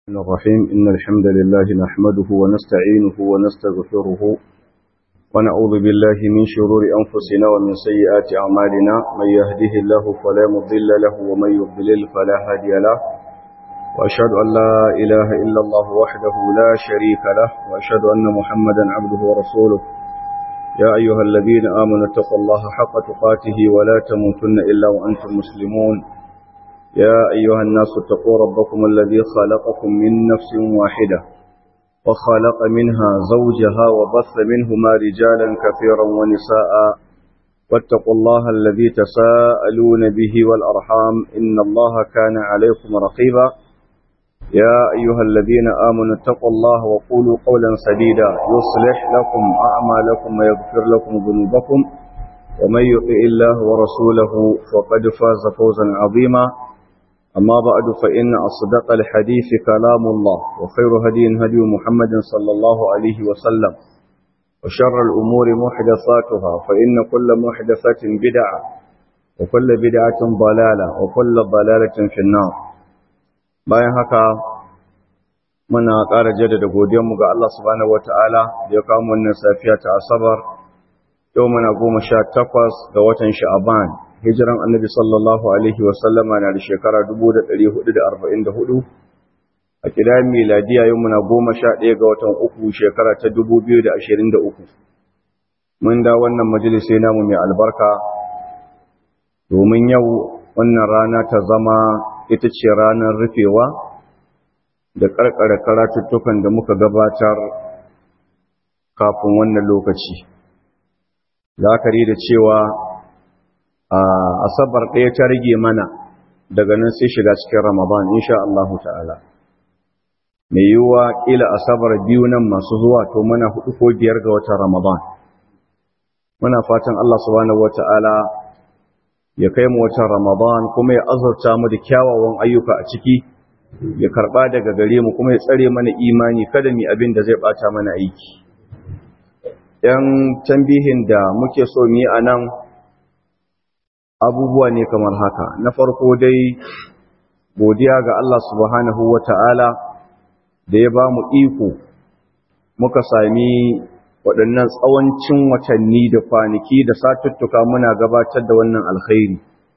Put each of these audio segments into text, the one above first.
الرحمن الرحيم إن الحمد لله نحمده ونستعينه ونستغفره ونعوذ بالله من شرور أنفسنا ومن سيئات أعمالنا من يهده الله فلا مضل له ومن يضلل فلا هادي له وأشهد أن لا إله إلا الله وحده لا شريك له وأشهد أن محمدا عبده ورسوله يا أيها الذين آمنوا اتقوا الله حق تقاته ولا تموتن إلا وأنتم مسلمون يا أيها الناس اتقوا ربكم الذي خلقكم من نفس واحدة وخلق منها زوجها وبث منهما رجالا كثيرا ونساء واتقوا الله الذي تساءلون به والأرحام إن الله كان عليكم رقيبا يا أيها الذين آمنوا اتقوا الله وقولوا قولا سديدا يصلح لكم أعمالكم ويغفر لكم ذنوبكم ومن يطع الله ورسوله فقد فاز فوزا عظيما أما بعد فإن أصدق الحديث كلام الله وخير هدي هدي محمد صلى الله عليه وسلم وشر الأمور محدثاتها فإن كل محدثة بدعة وكل بدعة ضلالة وكل ضلالة في النار bayan haka muna ƙara jaddada godiyarmu ga Allah subhanahu wata'ala da ya kawo wannan safiya ta asabar yau muna goma sha takwas ga watan sha'aban hijiran annabi sallallahu alaihi wasallama na da shekara 1444 a kidayen miladiya yau muna goma sha ɗaya ga watan uku shekara ta 2023 mun da wannan majalisai namu mai albarka domin yau wannan rana ta zama ita ce ranar rufewa da ƙarƙare karatuttukan da muka gabatar kafin wannan lokaci la'akari da cewa a asabar ɗaya ta rage mana daga nan sai shiga cikin ramadan insha Allahu ta'ala mai yiwuwa ƙila asabar biyu nan masu zuwa to muna hudu ko biyar ga watan ramadan muna fatan Allah subhanahu wata'ala ya kai mu watan ramadan kuma ya azurta mu da kyawawan ayyuka a ciki ya karba daga gare mu kuma ya tsare mana imani kada mu abin da zai bata mana aiki yan tambihin da muke so mu yi anan abubuwa ne kamar haka na farko dai godiya ga Allah subhanahu wata'ala da ya ba mu iko muka sami waɗannan tsawancin watanni da kwanaki da satuttuka muna gabatar da wannan alkhairi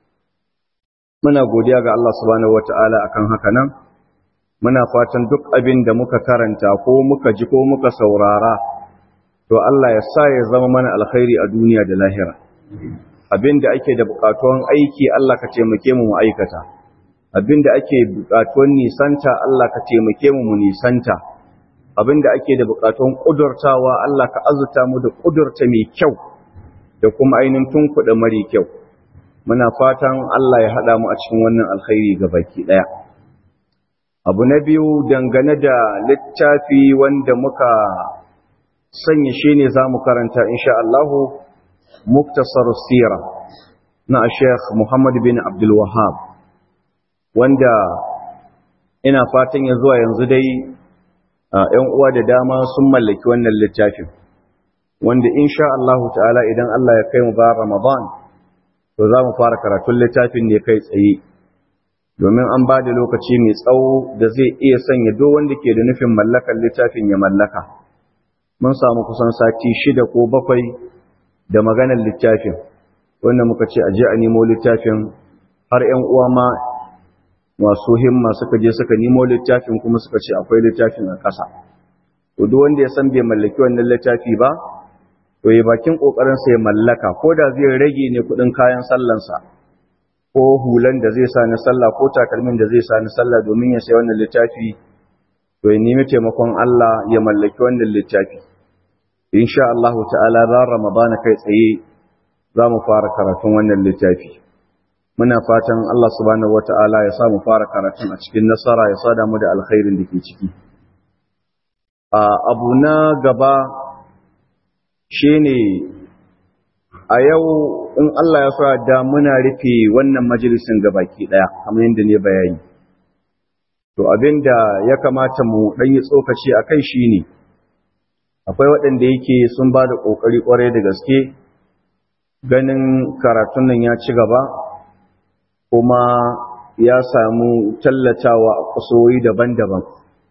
muna godiya ga Allah subhanahu wata'ala akan haka nan muna fatan duk abin da muka karanta ko muka ji ko muka saurara to Allah ya sa ya zama mana alkhairi a duniya da lahira abin da ake da bukatuwan aiki Allah ka taimake mu mu aikata abin da ake bukatuwan nisanta Allah ka taimake mu mu nisanta abin da ake da bukatuwan kudurtawa Allah ka azuta mu da kudurta mai kyau da kuma ainihin tunkuɗa mari kyau muna fatan Allah ya haɗa mu a cikin wannan alkhairi ga baki ɗaya abu na biyu dangane da littafi wanda muka sanya shi ne za mu karanta insha Allahu muktasar sira na Sheikh Muhammad bin Abdul Wahhab wanda ina fatan ya zuwa yanzu dai ‘yan uwa da dama sun mallaki wannan littafin wanda insha Allahu ta'ala idan Allah ya kai mu ba Ramadan to za mu fara karatun littafin ne kai tsaye domin an ba da lokaci mai tsawo da zai iya sanya duk wanda ke da nufin mallakar littafin ya mallaka mun samu kusan sati shida ko bakwai da maganar littafin wanda muka ce a je a nemo littafin har 'yan uwa ma masu himma suka je suka nemo littafin kuma suka ce akwai littafin a ƙasa to duk wanda ya san bai mallaki wannan littafi ba to ya bakin kokarin sa ya mallaka ko da zai rage ne kudin kayan sallansa ko hulan da zai sa na sallah ko takalmin da zai sa na sallah domin ya sai wannan littafi to ya nemi taimakon Allah ya mallaki wannan littafi insha Allah ta'ala ran Ramadan kai tsaye za mu fara karatun wannan littafi muna fatan Allah subhanahu wata'ala ya sa mu fara karatun a cikin nasara ya sada mu da alkhairin da ke ciki a abu na gaba shine a yau in Allah ya sa da muna rufe wannan majalisin gabaki daya kamar yadda ne bayani to abinda ya kamata mu dan yi tsokaci akai shine akwai waɗanda yake sun ba da ƙoƙari ƙwarai da gaske ganin karatun nan ya ci gaba kuma ya samu tallatawa a kusurori daban-daban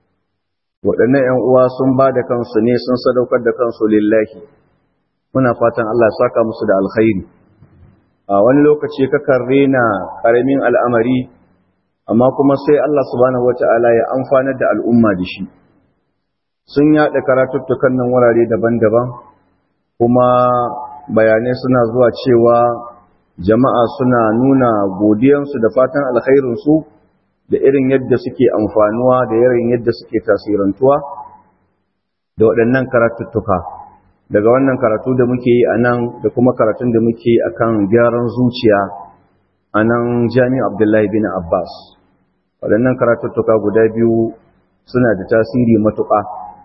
waɗannan ‘yan uwa sun ba da kansu ne sun sadaukar da kansu lillahi muna fatan Allah ya saka musu da alkhairi a wani lokaci kakan rena ƙaramin al'amari amma kuma sai Allah subhanahu wata'ala ya amfanar da al'umma da shi sun yaɗa karatuttukan nan wurare daban-daban kuma bayanai suna zuwa cewa jama'a suna nuna godiyansu da fatan alkhairinsu da irin yadda suke amfanuwa da irin yadda suke tasirantuwa da waɗannan karatuttuka daga wannan karatu da muke yi a nan da kuma karatun da muke yi a kan gyaran zuciya a nan jami'a abdullahi bin abbas waɗannan karatuttuka guda biyu suna da tasiri matuƙa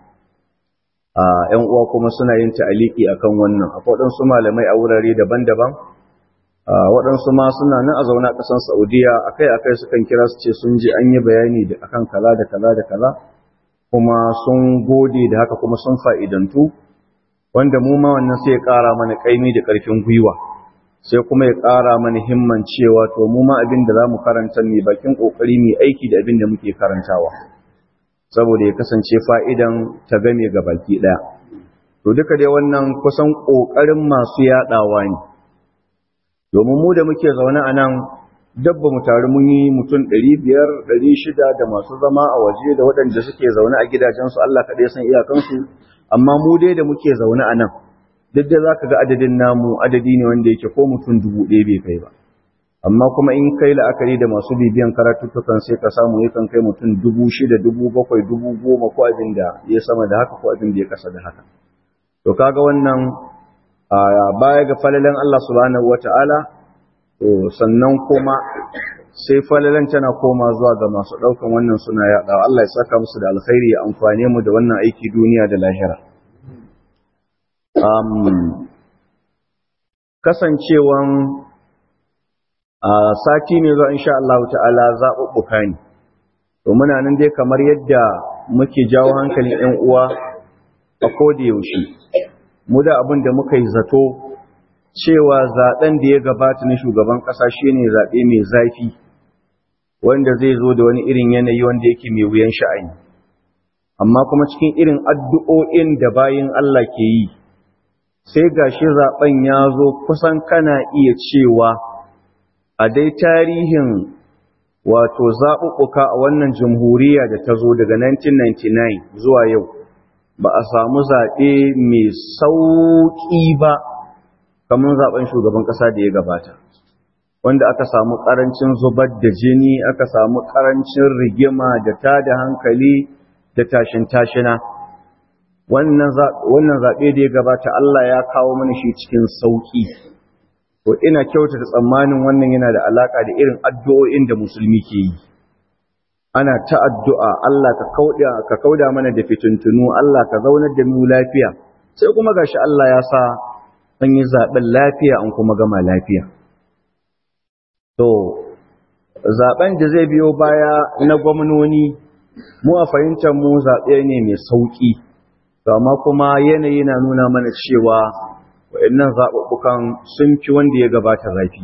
a ‘yan uwa kuma suna yin ta'aliki a kan wannan akwai waɗansu malamai a wurare daban-daban waɗansu ma suna nan a zaune a ƙasar saudiya akai-akai sukan kira su ce sun ji an yi bayani da akan kaza da kaza da kaza kuma sun gode da haka kuma sun fa'idantu wanda mu ma wannan sai ya ƙara mana ƙaimi da ƙarfin gwiwa sai kuma ya ƙara mana himman cewa to mu ma abin da za mu karanta ne bakin ƙoƙari mai aiki da abin da muke karantawa saboda ya kasance fa'idan ta game ga baki ɗaya to duka dai wannan kusan ƙoƙarin masu yaɗawa ne domin mu da muke zaune a nan dabba mu taru mun yi mutum ɗari biyar ɗari shida da masu zama a waje da waɗanda suke zaune a gidajensu Allah kaɗai san iyakansu amma mu dai da muke zaune a nan duk da za ka ga adadin namu adadi ne wanda yake ko mutum dubu ɗaya bai kai ba amma kuma in kai la'akari da masu bibiyan karatuttukan sai ka samu yakan kai mutum dubu shida dubu bakwai dubu goma ko abin da ya sama da haka ko abin da ya kasa da haka to kaga wannan baya ga falalan Allah subhanahu wata'ala to sannan kuma sai falalan tana koma zuwa ga masu ɗaukan wannan suna yaɗa Allah ya saka musu da alkhairi ya amfane mu da wannan aiki duniya da lahira kasancewan a sati ne zuwa insha Allah ta'ala zaɓuɓɓuka ne to muna nan dai kamar yadda muke jawo hankalin 'yan uwa a koda yaushe mu da abin da muka yi zato cewa zaɓen da ya gabata na shugaban ƙasa shine zaɓe mai zafi wanda zai zo da wani irin yanayi wanda yake mai wuyan sha'ani amma kuma cikin irin addu'o'in da bayin Allah ke yi sai gashi zaɓen ya zo kusan kana iya cewa a dai tarihin wato zaɓuɓɓuka a wannan jamhuriya da ta zo daga 1999 zuwa yau ba a samu zaɓe mai sauƙi ba kamar zaɓen shugaban ƙasa da ya gabata wanda aka samu ƙarancin zubar da jini aka samu ƙarancin rigima da ta da hankali da tashin tashina wannan zaɓe da ya gabata Allah ya kawo mana shi cikin sauƙi to ina kyautata tsammanin wannan yana da alaƙa da irin addu'o'in da musulmi ke yi ana ta addu'a Allah ka kauda ka kauda mana da fitintunu Allah ka zaunar da mu lafiya sai kuma gashi Allah ya sa an yi zaben lafiya an kuma gama lafiya to zaben da zai biyo baya na gwamnoni mu a fahimtar mu zaɓe ne mai sauƙi to amma kuma yanayi na nuna mana cewa waɗannan zaɓuɓɓukan sun fi wanda ya gabata zafi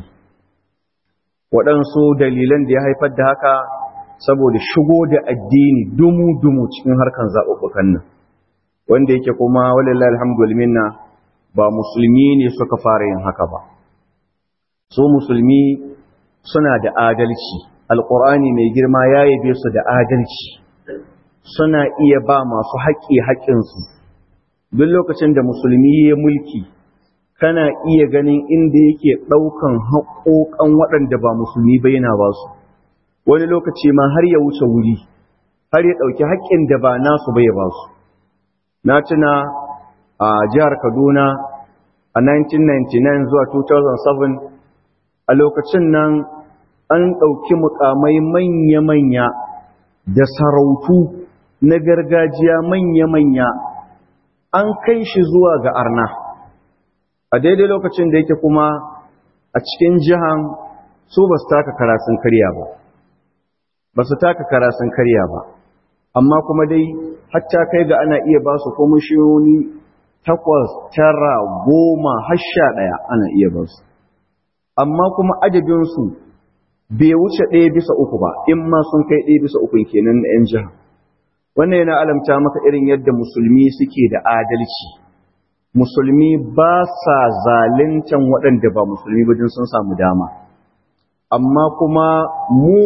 waɗansu dalilan da ya haifar da haka saboda shigo da addini dumu-dumu cikin harkan zaɓuɓɓukan nan wanda yake kuma walillahi alhamdulillah ba musulmi ne suka fara yin haka ba so musulmi suna da adalci alƙur'ani mai girma ya yabe su da adalci suna iya ba masu haƙƙi haƙƙinsu duk lokacin da musulmi ya mulki kana iya ganin inda yake ɗaukan haƙoƙan waɗanda ba musulmi ba yana ba su wani lokaci ma har ya wuce wuri har ya ɗauki haƙƙin da ba nasu ba ya ba su na tuna a jihar kaduna a 1999 zuwa 2007 a lokacin nan an ɗauki mukamai manya-manya da sarautu na gargajiya manya-manya an kai shi zuwa ga arna a daidai lokacin da yake kuma a cikin jihan su ba su taka karasun karya ba ba su taka karasun karya ba amma kuma dai hatta kai ga ana iya ba su komishiyoni takwas tara goma har sha ɗaya ana iya ba su amma kuma adadinsu bai wuce ɗaya bisa uku ba in ma sun kai ɗaya bisa uku kenan na 'yan jiha wannan yana alamta maka irin yadda musulmi suke da adalci musulmi ba sa zaluntan waɗanda ba musulmi ba sun samu dama amma kuma mu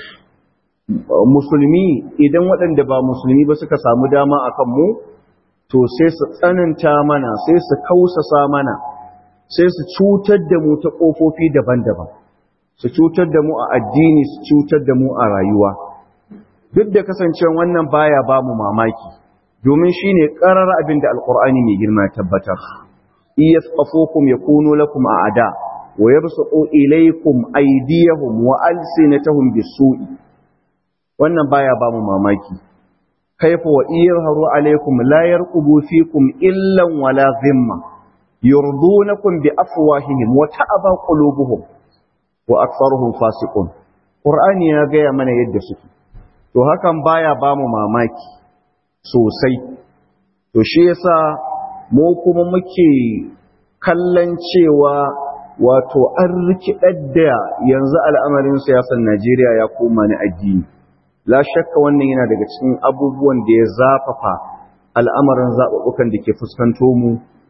musulmi idan waɗanda ba musulmi ba suka samu dama a kanmu to sai su tsananta mana sai su kausasa mana sai su cutar da mu ta ƙofofi daban-daban su cutar da mu a addini su cutar da mu a rayuwa duk da kasancewa wannan baya ba mu mamaki domin shi ne ƙarar abin da alƙur'ani mai girma tabbatar iya tsafokum ya kuno lakum a ada wa ya basu ilaikum aidiyahum wa alsinatahum bisu'i wannan baya ba mu mamaki kaifa wa iyarharu alaikum la yarqubu fikum illan wala zimma yurdunakum bi afwahihim wa ta'aba qulubuhum wa aktharuhum fasiqun qur'ani ya gaya mana yadda suke to hakan baya ba mu mamaki sosai to shi yasa mu kuma muke kallon cewa wato an rikidar da yanzu al'amarin siyasar Najeriya ya koma ni addini la shakka wannan yana daga cikin abubuwan da ya zafafa al'amarin zaɓuɓɓukan da ke fuskanto mu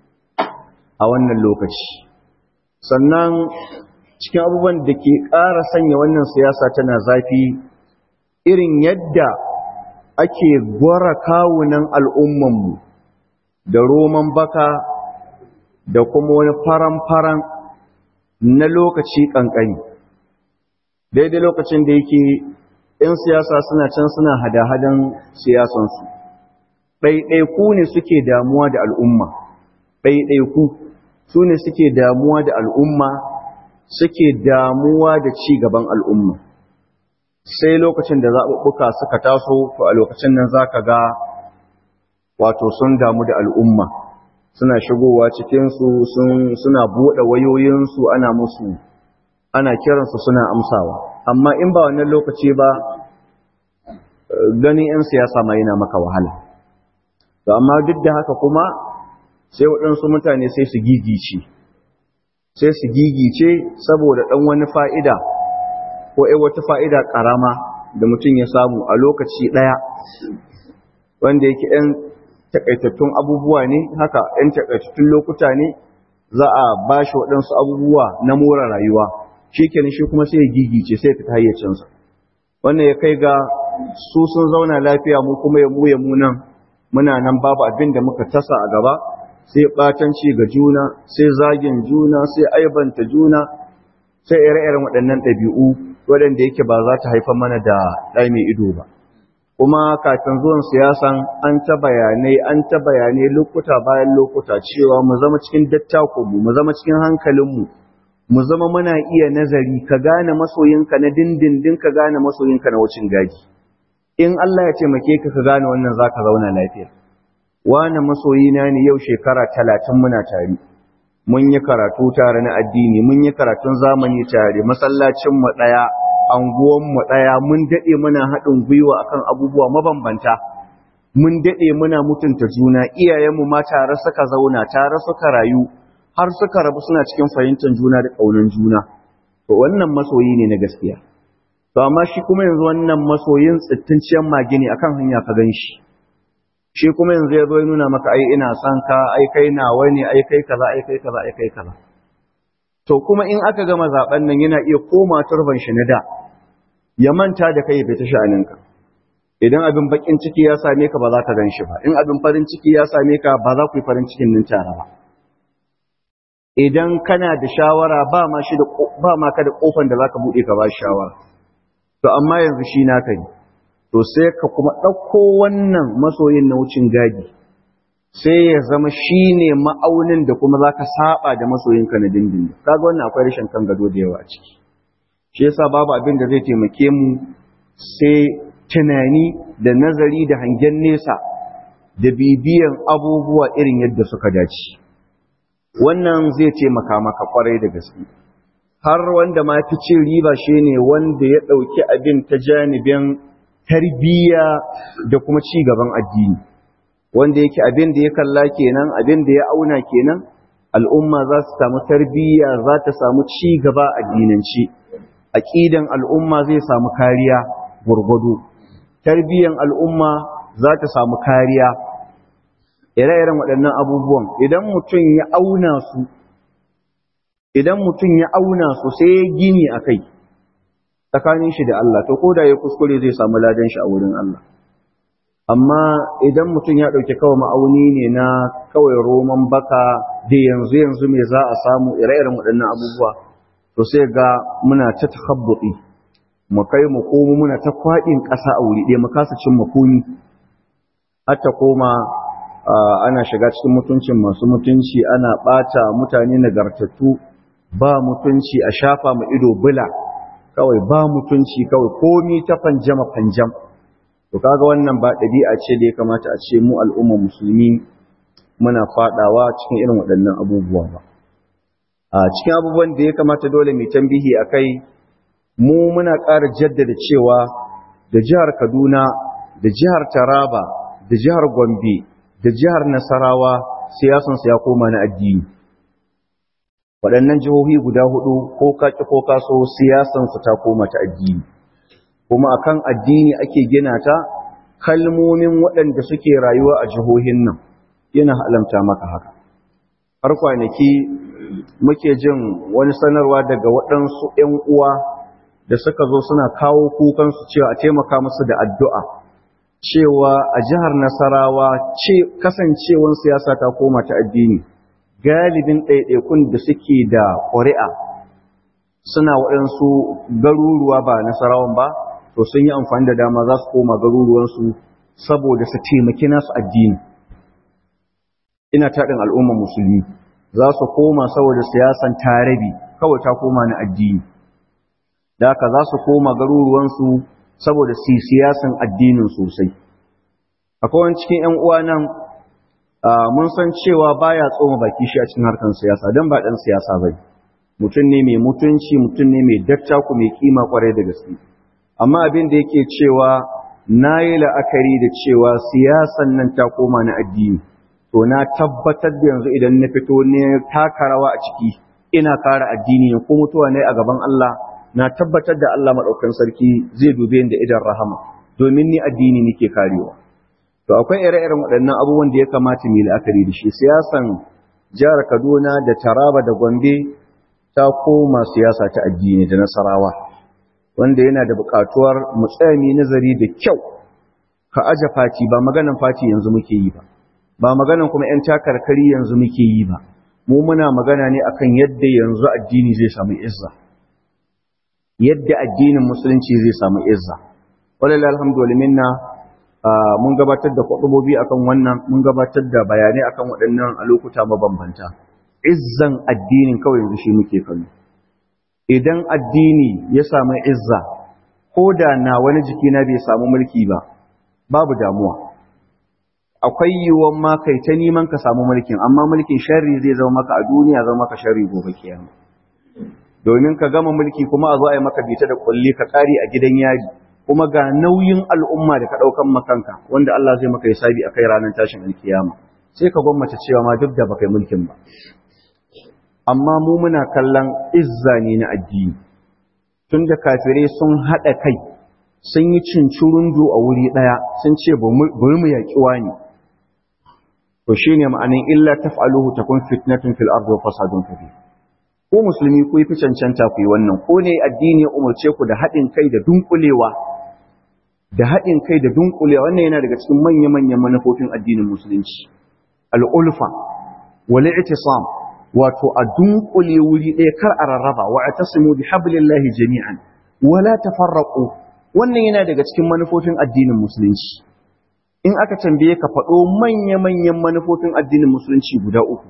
a wannan lokaci sannan cikin abubuwan da ke ƙara sanya wannan siyasa tana zafi irin yadda ake gwara kawunan al'ummanmu da roman baka da kuma wani faran-faran na lokaci ƙanƙani daidai lokacin da yake ‘yan siyasa suna can suna hada-hadan siyasansu ɗaiɗaiku ne suke damuwa da al'umma ɗaiɗaiku su ne suke damuwa da al'umma suke damuwa da ci gaban al'umma sai lokacin da zaɓuɓɓuka suka taso to a lokacin nan za ka ga wato sun damu da al'umma suna shigowa cikinsu suna buɗe wayoyinsu ana musu ana kiransu suna amsawa amma in ba wannan lokaci ba ganin 'yan siyasa ma yana maka wahala to amma duk da haka kuma sai waɗansu mutane sai su gigice sai su gigice saboda ɗan wani fa'ida ko ai wata fa'ida ƙarama da mutum ya samu a lokaci ɗaya wanda yake ‘yan takaitattun abubuwa ne haka ‘yan takaitattun lokuta ne za a ba shi waɗansu abubuwa na more rayuwa shi kenan shi kuma sai ya gigice sai fita hayyacinsa wannan ya kai ga su sun zauna lafiya mu kuma ya muya mu nan muna nan babu abin da muka tasa a gaba sai ɓatanci ga juna sai zagin juna sai aibanta juna sai ire-iren waɗannan ɗabi'u waɗanda yake ba za ta haifar mana da ɗai mai ido ba kuma kafin zuwan siyasan an ta bayanai an ta bayanai lokuta bayan lokuta cewa mu zama cikin dattakunmu mu zama cikin hankalinmu mu zama muna iya nazari ka gane masoyinka na dindindin ka gane masoyinka na wucin gaji in Allah ya taimake ka ka gane wannan zaka zauna lafiya wani masoyina ne yau shekara talatin muna tare mun yi karatu tare na addini mun yi karatun zamani tare masallacinmu ɗaya anguwanmu ɗaya mun daɗe muna haɗin gwiwa akan abubuwa mabambanta mun daɗe muna mutunta juna iyayenmu ma tare suka zauna tare suka rayu har suka rabu suna cikin fahimtar juna da ƙaunar juna to wannan masoyi ne na gaskiya to amma shi kuma yanzu wannan masoyin tsittinciyar mage ne akan hanya ka gan shi shi kuma yanzu ya zo nuna maka ai ina son ka ai kai nawa ne ai kai kaza ai kai kaza ai kai kaza to kuma in aka gama zaben nan yana iya koma turban shi na da ya manta da kai ya fita sha'aninka idan abin bakin ciki ya same ka ba za ka gan shi ba in abin farin ciki ya same ka ba za ku yi farin cikin nan tare ba idan kana da shawara ba ma shi da ba ma ka da kofan da zaka bude ka ba shawara to amma yanzu shi naka ne to sai ka kuma ɗauko wannan masoyin na wucin gadi sai ya zama shi ne ma'aunin da kuma za ka saba da masoyinka na dindin kaga wannan akwai rashin kan gado da yawa a ciki shi yasa babu abin da zai taimake mu sai tunani da nazari da hangen nesa da bibiyan abubuwa irin yadda suka dace wannan zai taimaka maka kwarai da gaske har wanda ma fi cin riba shine wanda ya ɗauki abin ta janibin tarbiyya da kuma ci gaban addini wanda yake abin da ya kalla kenan abin da ya auna kenan al'umma za su samu tarbiyya za ta samu ci gaba addinance aqidan al'umma zai samu kariya gurgudu tarbiyyan al'umma za ta samu kariya ire-iren waɗannan abubuwan idan mutum ya auna su idan mutum ya auna su sai ya gini a kai tsakanin shi da Allah to ko da ya kuskure zai samu ladan shi a wurin Allah amma idan mutum ya ɗauki kawai ma'auni ne na kawai roman baka da yanzu yanzu me za a samu ire-iren waɗannan abubuwa to sai ga muna ta takhabbuti mu kai mu komo muna ta kwaɗin ƙasa a wuri ɗaya mu kasa cin makoni har ta koma ana shiga cikin mutuncin masu mutunci ana ɓata mutane nagartattu ba mutunci a shafa mu ido bula kawai ba mutunci kawai komi ta fanjama fanjam to kaga wannan ba ɗabi'a ce da ya kamata a ce mu al'ummar musulmi muna faɗawa cikin irin waɗannan abubuwa ba a cikin abubuwan da ya kamata dole mai tambihi a kai mu muna ƙara jaddada cewa da jihar kaduna da jihar taraba da jihar gombe da jihar nasarawa siyasansu ya koma na addini waɗannan jihohi guda hudu ko kaki ko kaso siyasansu ta koma ta addini kuma akan addini ake gina ta kalmomin waɗanda suke rayuwa a jihohin nan yana halamta maka haka har kwanaki muke jin wani sanarwa daga waɗansu ‘yan uwa da suka zo suna kawo kukansu cewa a taimaka musu da addu'a cewa a jihar Nasarawa ce kasancewan siyasa ta koma ta addini galibin ɗaiɗaikun da suke da ƙuri'a suna waɗansu garuruwa ba Nasarawan ba to sun yi amfani da dama za su koma garuruwansu saboda su taimaki nasu addini ina taɗin al'ummar musulmi za su koma saboda siyasan tarabi kawai ta koma na addini da haka za su koma garuruwansu saboda su siyasan addinin sosai akwai wani cikin 'yan uwa nan mun san cewa baya tsoma baki shi a cikin harkar siyasa don ba ɗan siyasa ba mutum ne mai mutunci mutum ne mai dattaku mai kima kwarai da gaske amma abin da yake cewa na yi la'akari da cewa siyasan nan ta koma na addini to na tabbatar da yanzu idan na fito ne taka rawa a ciki ina kare addini ko mutuwa ne a gaban Allah na tabbatar da Allah maɗaukan sarki zai dube da idan rahama domin ni addini nake karewa to akwai ire-iren waɗannan abubuwan da ya kamata mu la'akari da shi siyasan jihar Kaduna da Taraba da Gombe ta koma siyasa ta addini da Nasarawa wanda yana da buƙatuwar mu tsaya mu nazari da kyau ka aje fati ba maganan fati yanzu muke yi ba ba maganan kuma ƴan takarkari yanzu muke yi ba mu muna magana ne akan yadda yanzu addini zai samu izza yadda addinin musulunci zai samu izza wallahi alhamdulillah mun gabatar da kwadubobi akan wannan mun gabatar da bayanai akan waɗannan a lokuta mabambanta izzan addinin kawai yanzu shi muke kallo idan addini ya samu izza ko da na wani jikina bai samu mulki ba babu damuwa akwai yiwuwan ma kai ta neman ka samu mulkin amma mulkin sharri zai zama maka a duniya zama maka sharri gobe kiyama domin ka gama mulki kuma a zo a yi maka bita da kulli ka kare a gidan yari kuma ga nauyin al'umma da ka daukan makanka wanda Allah zai maka hisabi akai ranar tashin alkiyama sai ka gwammace cewa ma duk da baka yi mulkin ba amma mu muna kallon izza ne na addini tunda kafirai sun haɗa kai sun yi cincirundu a wuri ɗaya sun ce bari mu yaƙi wani to shine ma'anin illa taf'aluhu takun fitnatun fil ardi wa fasadun kabir ko musulmi ku yi fi cancanta ku yi wannan ko ne addini ya umarce ku da haɗin kai da dunkulewa da haɗin kai da dunkulewa wannan yana daga cikin manya-manyan manufofin addinin musulunci al'ulfa wal i'tisam wato a dunkule wuri ɗaya kar a rarraba wa atasimu bi hablillahi jami'an wala tafarraqu wannan yana daga cikin manufofin addinin musulunci in aka tambaye ka faɗo manya-manyan manufofin addinin musulunci guda uku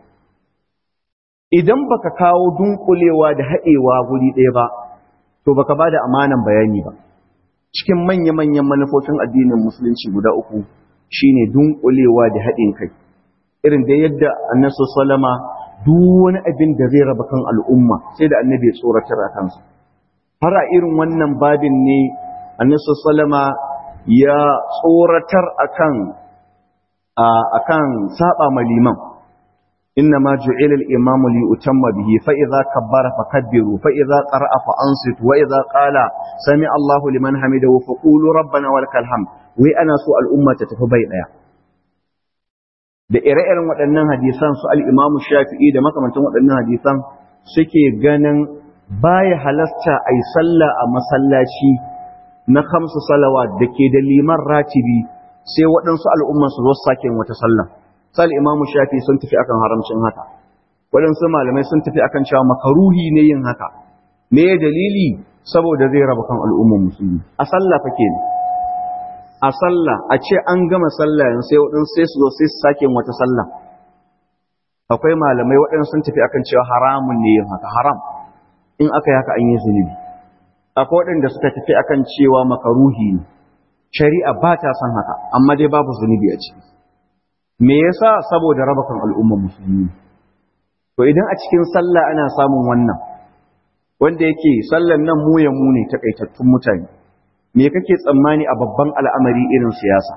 idan baka kawo dunkulewa da haɗewa guri ɗaya ba to baka ba da amanan bayani ba cikin manya-manyan manufofin addinin musulunci guda uku shine dunkulewa da haɗin kai irin da yadda annabi sallama duk wani abin da zai raba kan al'umma sai da annabi ya tsoratar a kansa har a irin wannan babin ne annabi sallama ya tsoratar akan akan saba ma liman إنما جعل الإمام ليؤتم به فإذا كبر فكبروا فإذا قرأ فأنصت وإذا قال سمع الله لمن حمده فقولوا ربنا ولك الحمد وأنا سوء الأمة تتفبي لها da ire-iren waɗannan hadisan su al'imamu shafi'i da makamantan waɗannan hadisan suke ganin baya halasta a yi sallah a masallaci na kamsu salawa da ke da liman ratibi sai waɗansu al'umman su zo sake wata sallah sal imamu shafi sun tafi akan haramcin haka waɗansu malamai sun tafi akan cewa makaruhi ne yin haka me dalili saboda zai raba kan al'umman musulmi a sallah fa kenan a sallah a ce an gama sallah yanzu sai waɗansu sai su zo sai su sake wata sallah akwai malamai waɗansu sun tafi akan cewa haramun ne yin haka haram in aka yi haka an yi zunubi akwai waɗanda suka tafi akan cewa makaruhi ne shari'a ba ta son haka amma dai babu zunubi a ciki me yasa saboda raba kan al'ummar musulmi to idan a cikin sallah ana samun wannan wanda yake sallan nan mu ya mu ne takaitattun mutane me kake tsammani a babban al'amari irin siyasa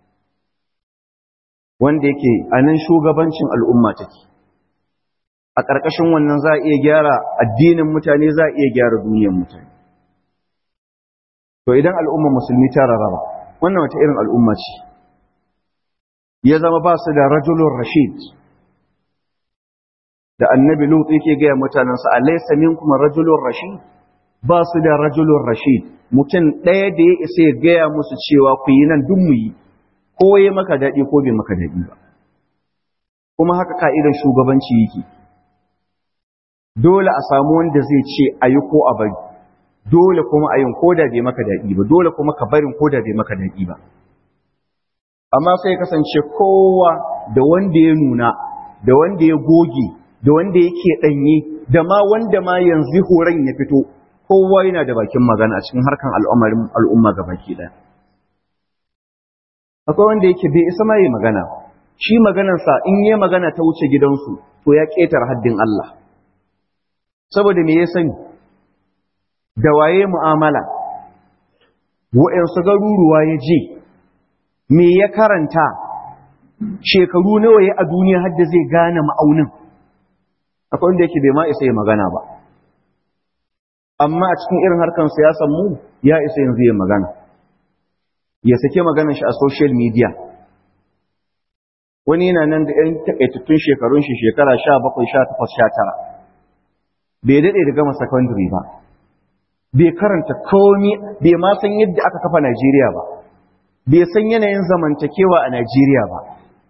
wanda yake a nan shugabancin al'umma take a ƙarƙashin wannan za a iya gyara addinin mutane za a iya gyara duniyar mutane to idan al'umma musulmi ta rarraba wannan wata irin al'umma ce ya zama ba su da rajulun rashid da annabi lut yake gaya mutanensa alaysa minkum rajulun rashid ba su da rajulun rashid mutum ɗaya da ya isa ya gaya musu cewa ku yi nan duk mu yi ko ya maka daɗi ko bai maka daɗi ba kuma haka ka'idar shugabanci yake dole a samu wanda zai ce a yi ko a bari dole kuma a yin koda bai maka daɗi ba dole kuma ka barin koda bai maka daɗi ba amma sai kasance kowa da wanda ya nuna da wanda ya goge da wanda yake ɗanye da ma wanda ma yanzu horon ya fito kowa yana da bakin magana a cikin harkan al'amarin al'umma ga baki ɗaya akwai wanda yake bai isa ma yi magana shi maganarsa in yi magana ta wuce gidansu to ya ƙetar haddin Allah saboda me ya sani da waye mu'amala wa'yansu garuruwa ya je me ya karanta shekaru nawa ya a duniya hadda zai gane ma'aunin akwai wanda yake bai ma isa ya magana ba amma a cikin irin harkar siyasan mu ya isa yanzu ya magana ya sake maganar shi a social media wani yana nan da 'yan takaitattun shekarun shi shekara sha bakwai sha takwas sha tara bai daɗe da gama secondary ba bai karanta komi bai ma san yadda aka kafa Najeriya ba bai san yanayin zamantakewa a Najeriya ba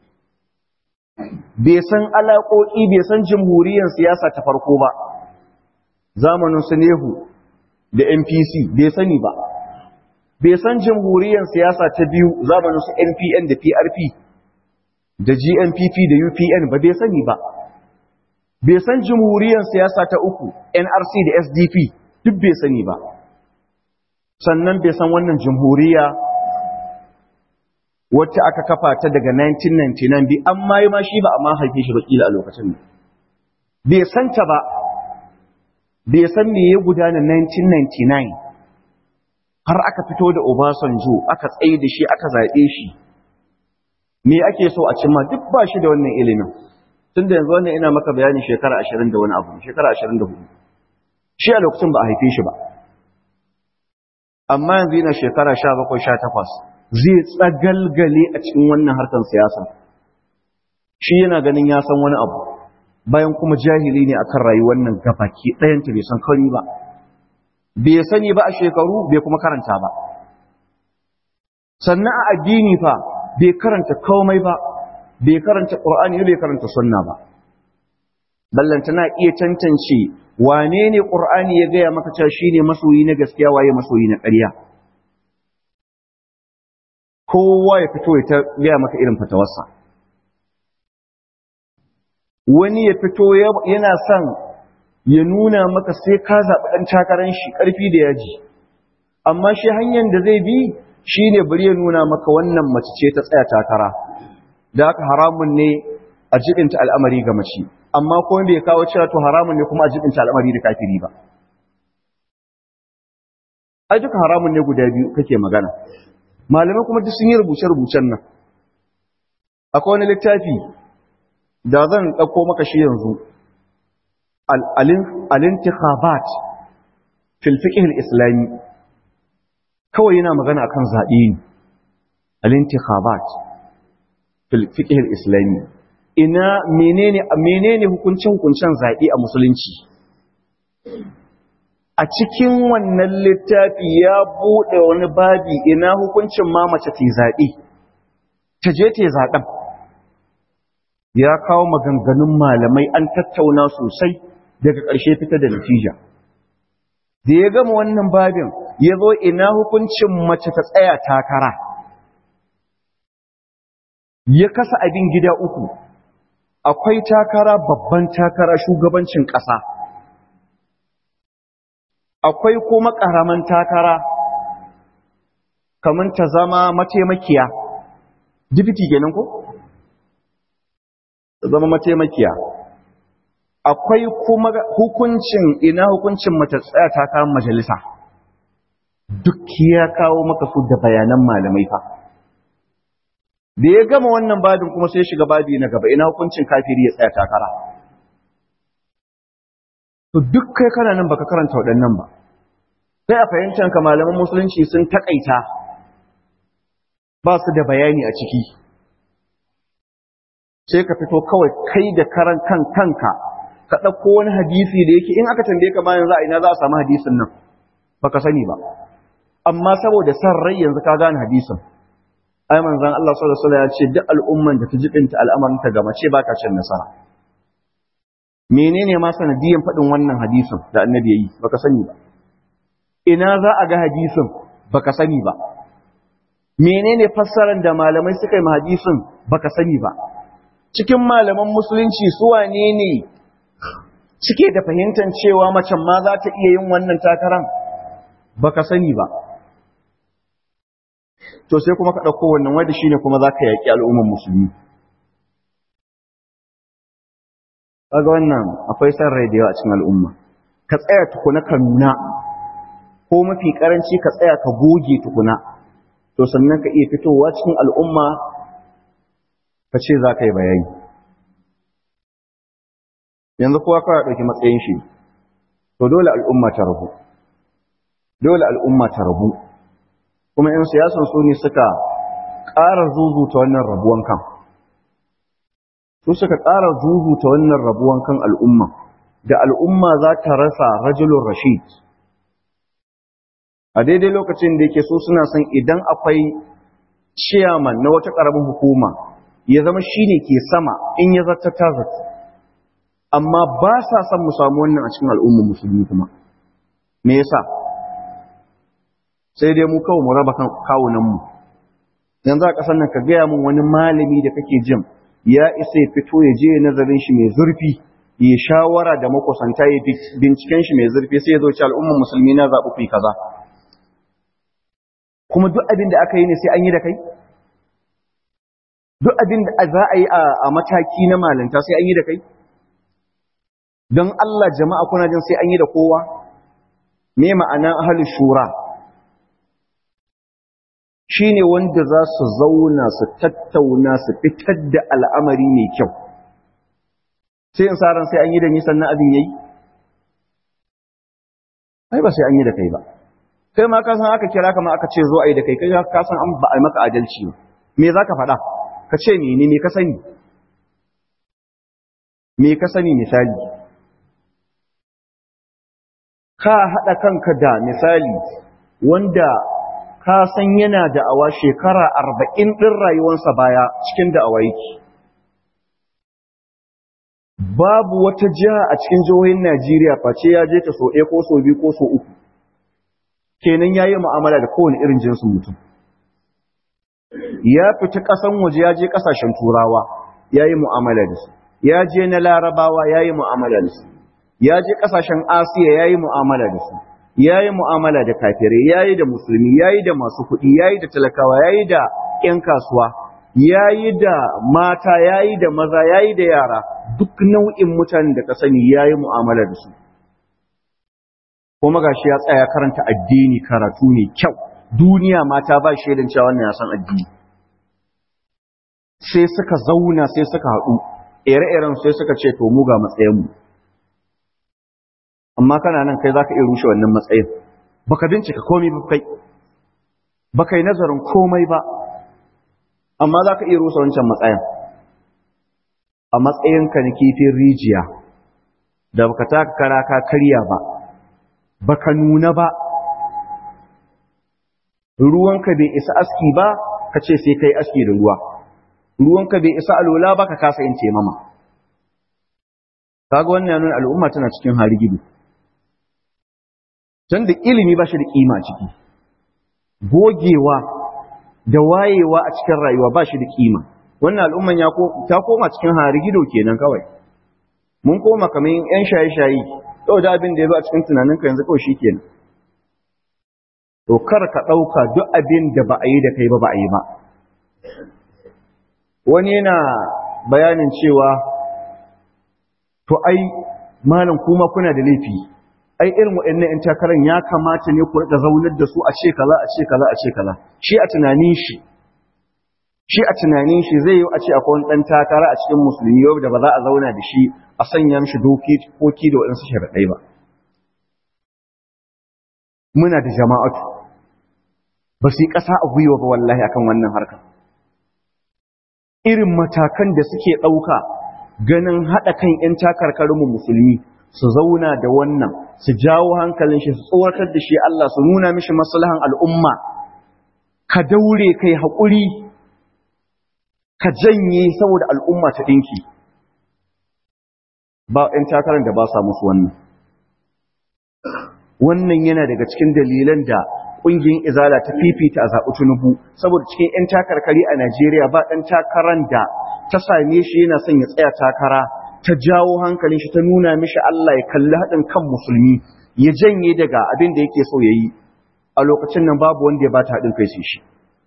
bai san alaƙoƙi bai san jamhuriyar siyasa ta farko ba zamanin su Nehu da NPC bai sani ba bai san jamhuriyar siyasa ta biyu zamanin su NPN da PRP da GNPP da UPN ba bai sani ba bai san jamhuriyar siyasa ta uku NRC da SDP duk bai sani ba sannan bai san wannan jamhuriya wacce aka kafa ta daga 1999 bi amma yi ma shi ba amma haife shi bakila a lokacin ne bai san ta ba bai san me ya gudana 1999 har aka fito da Obasanjo aka tsaye da shi aka zaɓe shi me ake so a cimma duk ba shi da wannan ilimin tun da yanzu wannan ina maka bayani shekara ashirin da wani abu shekara ashirin da hudu shi a lokacin ba a haife shi ba amma yanzu yana shekara sha bakwai sha takwas zai tsagalgale a cikin wannan harkar siyasa shi yana ganin ya san wani abu bayan kuma jahili ne akan rayuwar nan gabaki ɗayanta bai san kari ba bai sani ba a shekaru bai kuma karanta ba sannan a addini fa bai karanta komai ba bai karanta ƙur'ani bai karanta sunna ba ballanta na iya tantance wane ne ƙur'ani ya gaya maka cewa shine masoyi na gaskiya waye masoyi na ƙarya kowa ya fito ya gaya maka irin fatawarsa wani ya fito yana son ya nuna maka sai ka zaɓi ɗan takarar shi ƙarfi da yaji amma shi hanyar da zai bi shi ne bari ya nuna maka wannan mace ce ta tsaya takara da haka haramun ne a jibinta al'amari ga mace amma kuma bai kawo cewa to haramun ne kuma a jibinta al'amari da kafiri ba ai duka haramun ne guda biyu kake magana malamai kuma duk sun yi rubuce-rubucen nan akwai wani littafi da zan ɗauko maka shi yanzu al-intikhabat fil fiqh al-islami kawai yana magana akan zaɓe ne al-intikhabat fil fiqh al-islami ina menene menene hukuncin hukuncin zaɓe a musulunci a cikin wannan littafi ya buɗe wani babi ina hukuncin ma mace ta zaɓe ta je ta zaɓen ya kawo maganganun malamai an tattauna sosai daga ƙarshe fita da natija da ya gama wannan babin ya zo ina hukuncin mace ta tsaya takara ya kasa abin gida uku akwai takara babban takara shugabancin ƙasa akwai kuma ƙaramin takara kamar ta zama mataimakiya dibiti kenan ko? ta zama mataimakiya akwai kuma hukuncin ina hukuncin mace tsaya takarar majalisa duk ya kawo maka su da bayanan malamai fa da ya gama wannan babin kuma sai shiga babi na gaba ina hukuncin kafiri ya tsaya takara to duk kai kana nan baka karanta waɗannan ba sai a fahimtar ka malaman musulunci sun takaita ba su da bayani a ciki sai ka fito kawai kai da karan kan kanka ka ɗauko wani hadisi da yake in aka tambaye ka bayan za a ina za a samu hadisin nan baka sani ba amma saboda san rai yanzu ka gane hadisin ai manzon Allah sallallahu alaihi wasallam ya ce duk al'umman da ta jibinta al'amarin ta ga mace ba ta cin nasara menene ma sanadiyan faɗin wannan hadisin da annabi yayi baka sani ba ina za a ga hadisin baka sani ba menene fassarar da malamai suka yi hadisin baka sani ba cikin malaman musulunci su wane ne suke da fahimtar cewa macen ma za ta iya yin wannan takaran baka sani ba to sai kuma ka ɗauko wannan wanda shine kuma za ka yaƙi al'umman musulmi kaga wannan akwai san rai da yawa a cikin al'umma ka tsaya tukuna ka nuna ko mafi karanci ka tsaya ka goge tukuna to sannan ka iya fitowa cikin al'umma ka ce za ka yi bayani yanzu kowa kawai ɗauki matsayin shi to dole al'umma ta rabu dole al'umma ta rabu kuma ‘yan siyasan su ne suka ƙara zuzuta wannan rabuwan kan su suka ƙara zuzuta wannan rabuwan kan al'umma da al'umma za ta rasa rajulun rashid a daidai lokacin da yake so suna son idan akwai ciyaman na wata ƙaramin hukuma ya zama shi ne ke sama in ya zata ta zata amma ba sa son mu samu wannan a cikin al'ummar musulmi kuma me yasa sai dai mu kawai mu raba kawunanmu yanzu a ƙasar nan ka gaya min wani malami da kake jin ya isa ya fito ya je nazarin shi mai zurfi ya shawara da makusanta ya binciken shi mai zurfi sai ya zo ci al'ummar musulmi na zaɓi ku yi kaza kuma duk abin da aka yi ne sai an yi da kai duk abin da za a yi a mataki na malanta sai an yi da kai don Allah jama'a kuna jin sai an yi da kowa me ma'ana ahlus shura shine wanda za su zauna su tattauna su fitar da al'amari mai kyau sai in saran sai an yi da ni sannan abin yayi ai ba sai an yi da kai ba kai ma ka san aka kira ka ma aka ce zo a yi da kai kai ka san an ba a yi maka adalci ba me za ka faɗa ka ce mene me ka sani me ka sani misali ka haɗa kanka da misali wanda ka san yana da'awa shekara arba'in ɗin rayuwarsa baya cikin da'awa yake babu wata jiha a cikin jihohin Najeriya face ya je ta so ɗaya ko so biyu ko so uku kenan ya yi mu'amala da kowane irin jinsin mutum ya fita ƙasan waje ya je ƙasashen turawa ya yi mu'amala da su ya je na larabawa ya yi mu'amala da su ya je ƙasashen asiya ya yi mu'amala da su ya yi mu'amala da kafirai ya yi da musulmi ya yi da masu kuɗi ya yi da talakawa ya yi da ‘yan kasuwa ya yi da mata ya yi da maza ya yi da yara duk nau'in mutanen da ka sani ya yi mu'amala da su kuma gashi ya tsaya karanta addini karatu ne kyau duniya mata ba shaidan cewa wannan ya san addini sai suka zauna sai suka haɗu ire-iren sai suka ce to mu ga matsayinmu amma kana nan kai za ka iya rushe wannan matsayin baka bincika komai ba kai baka yi nazarin komai ba amma za ka iya rusa wancan matsayin a matsayinka na kifin rijiya da baka taka kara ka karya ba baka nuna ba ruwanka bai isa aski ba ka ce sai kai aski da ruwa ruwanka bai isa alola ba ka kasa yin temama kaga wannan nuna al'umma tana cikin harigido tun da ilimi ba shi da kima ciki gogewa da wayewa a cikin rayuwa ba shi da kima wannan al'umman ya ta koma cikin harigido kenan kawai mun koma kamar yan shaye-shaye yau da abin da ya zo a cikin tunaninka yanzu kawai shi kenan to kar ka ɗauka duk abin da ba a yi da kai ba ba a yi ba wani yana bayanin cewa to ai malam kuma kuna da laifi ai irin waɗannan ƴan takarar ya kamata ne ku rika zaunar da su a ce kaza a ce kaza a ce kaza shi a tunanin shi shi a tunanin shi zai yi a ce akwai wani ɗan takara a cikin musulmi yau da ba za a zauna da shi a sanya mishi doki koki da waɗansu sharaɗai ba muna da jama'atu ba su yi ƙasa a gwiwa ba wallahi akan wannan harkar irin matakan da suke ɗauka ganin haɗa kan 'yan takarkarinmu musulmi su zauna da wannan su jawo hankalin shi su tsoratar da shi Allah su nuna mishi maslahan al'umma ka daure kai haƙuri ka janye saboda al'umma ta ɗinki ba 'yan takarar da ba sa musu wannan wannan yana daga cikin dalilan da ƙungiyar izala ta fifita a zaɓi tunubu saboda cikin 'yan takarkari a najeriya ba ɗan takarar da ta same shi yana son ya tsaya takara ta jawo hankalin shi ta nuna mishi allah ya kalli haɗin kan musulmi ya janye daga abin da yake so ya yi a lokacin nan babu wanda ya ba ta haɗin kai sai shi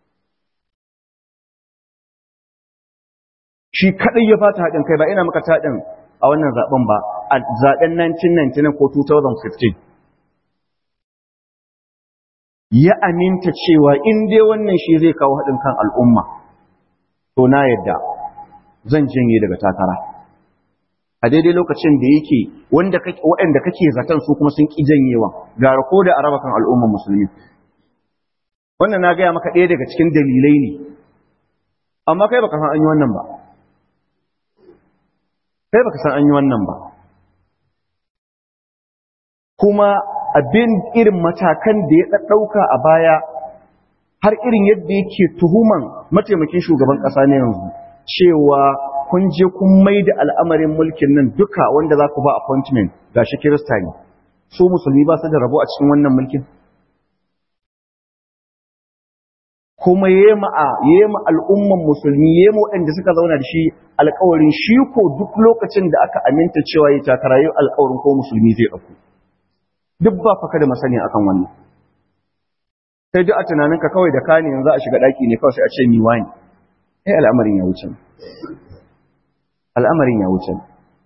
shi kaɗai ya ba ta haɗin kai ba ina maka taɗin a wannan zaɓen ba a zaɓen 1999 ko 2015 ya aminta cewa in dai wannan shi zai kawo haɗin kan al'umma to na yadda zan janye daga takara a daidai lokacin da yake waɗanda kake zaton su kuma sun ƙi janyewa gara ko da araba kan al'umman musulmi wannan na gaya maka ɗaya daga cikin dalilai ne amma kai baka san an yi wannan ba kai baka san an yi wannan ba kuma abin irin matakan da ya ɗauka a baya har irin yadda yake tuhuman mataimakin shugaban ƙasa ne yanzu cewa kun je kun mai da al'amarin mulkin nan duka wanda za ku ba appointment ga shi kirista ne su musulmi ba su da rabo a cikin wannan mulkin kuma yema a yema al'umman musulmi yema waɗanda suka zauna da shi alƙawarin shi ko duk lokacin da aka aminta cewa ya takara yau alƙawarin ko musulmi zai ɗauko duk ba faka da masani akan wannan sai duk a tunaninka kawai da kani yanzu a shiga daki ne kawai sai a ce mi wani eh al'amarin ya wuce al'amarin ya wuce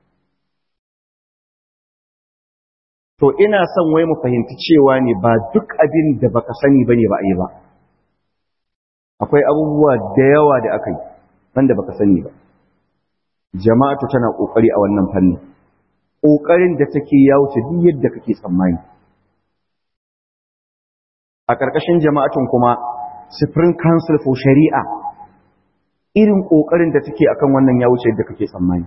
to ina son wai mu fahimci cewa ne ba duk abin da baka sani bane ba a yi ba akwai abubuwa da yawa da aka yi wanda baka sani ba jama'atu tana kokari a wannan fannin ƙoƙarin da take ya wuce duk yadda kake tsammani. A ƙarƙashin jama'atun kuma, Supreme Council for Shari'a, irin ƙoƙarin da take akan wannan ya wuce yadda kake tsammani.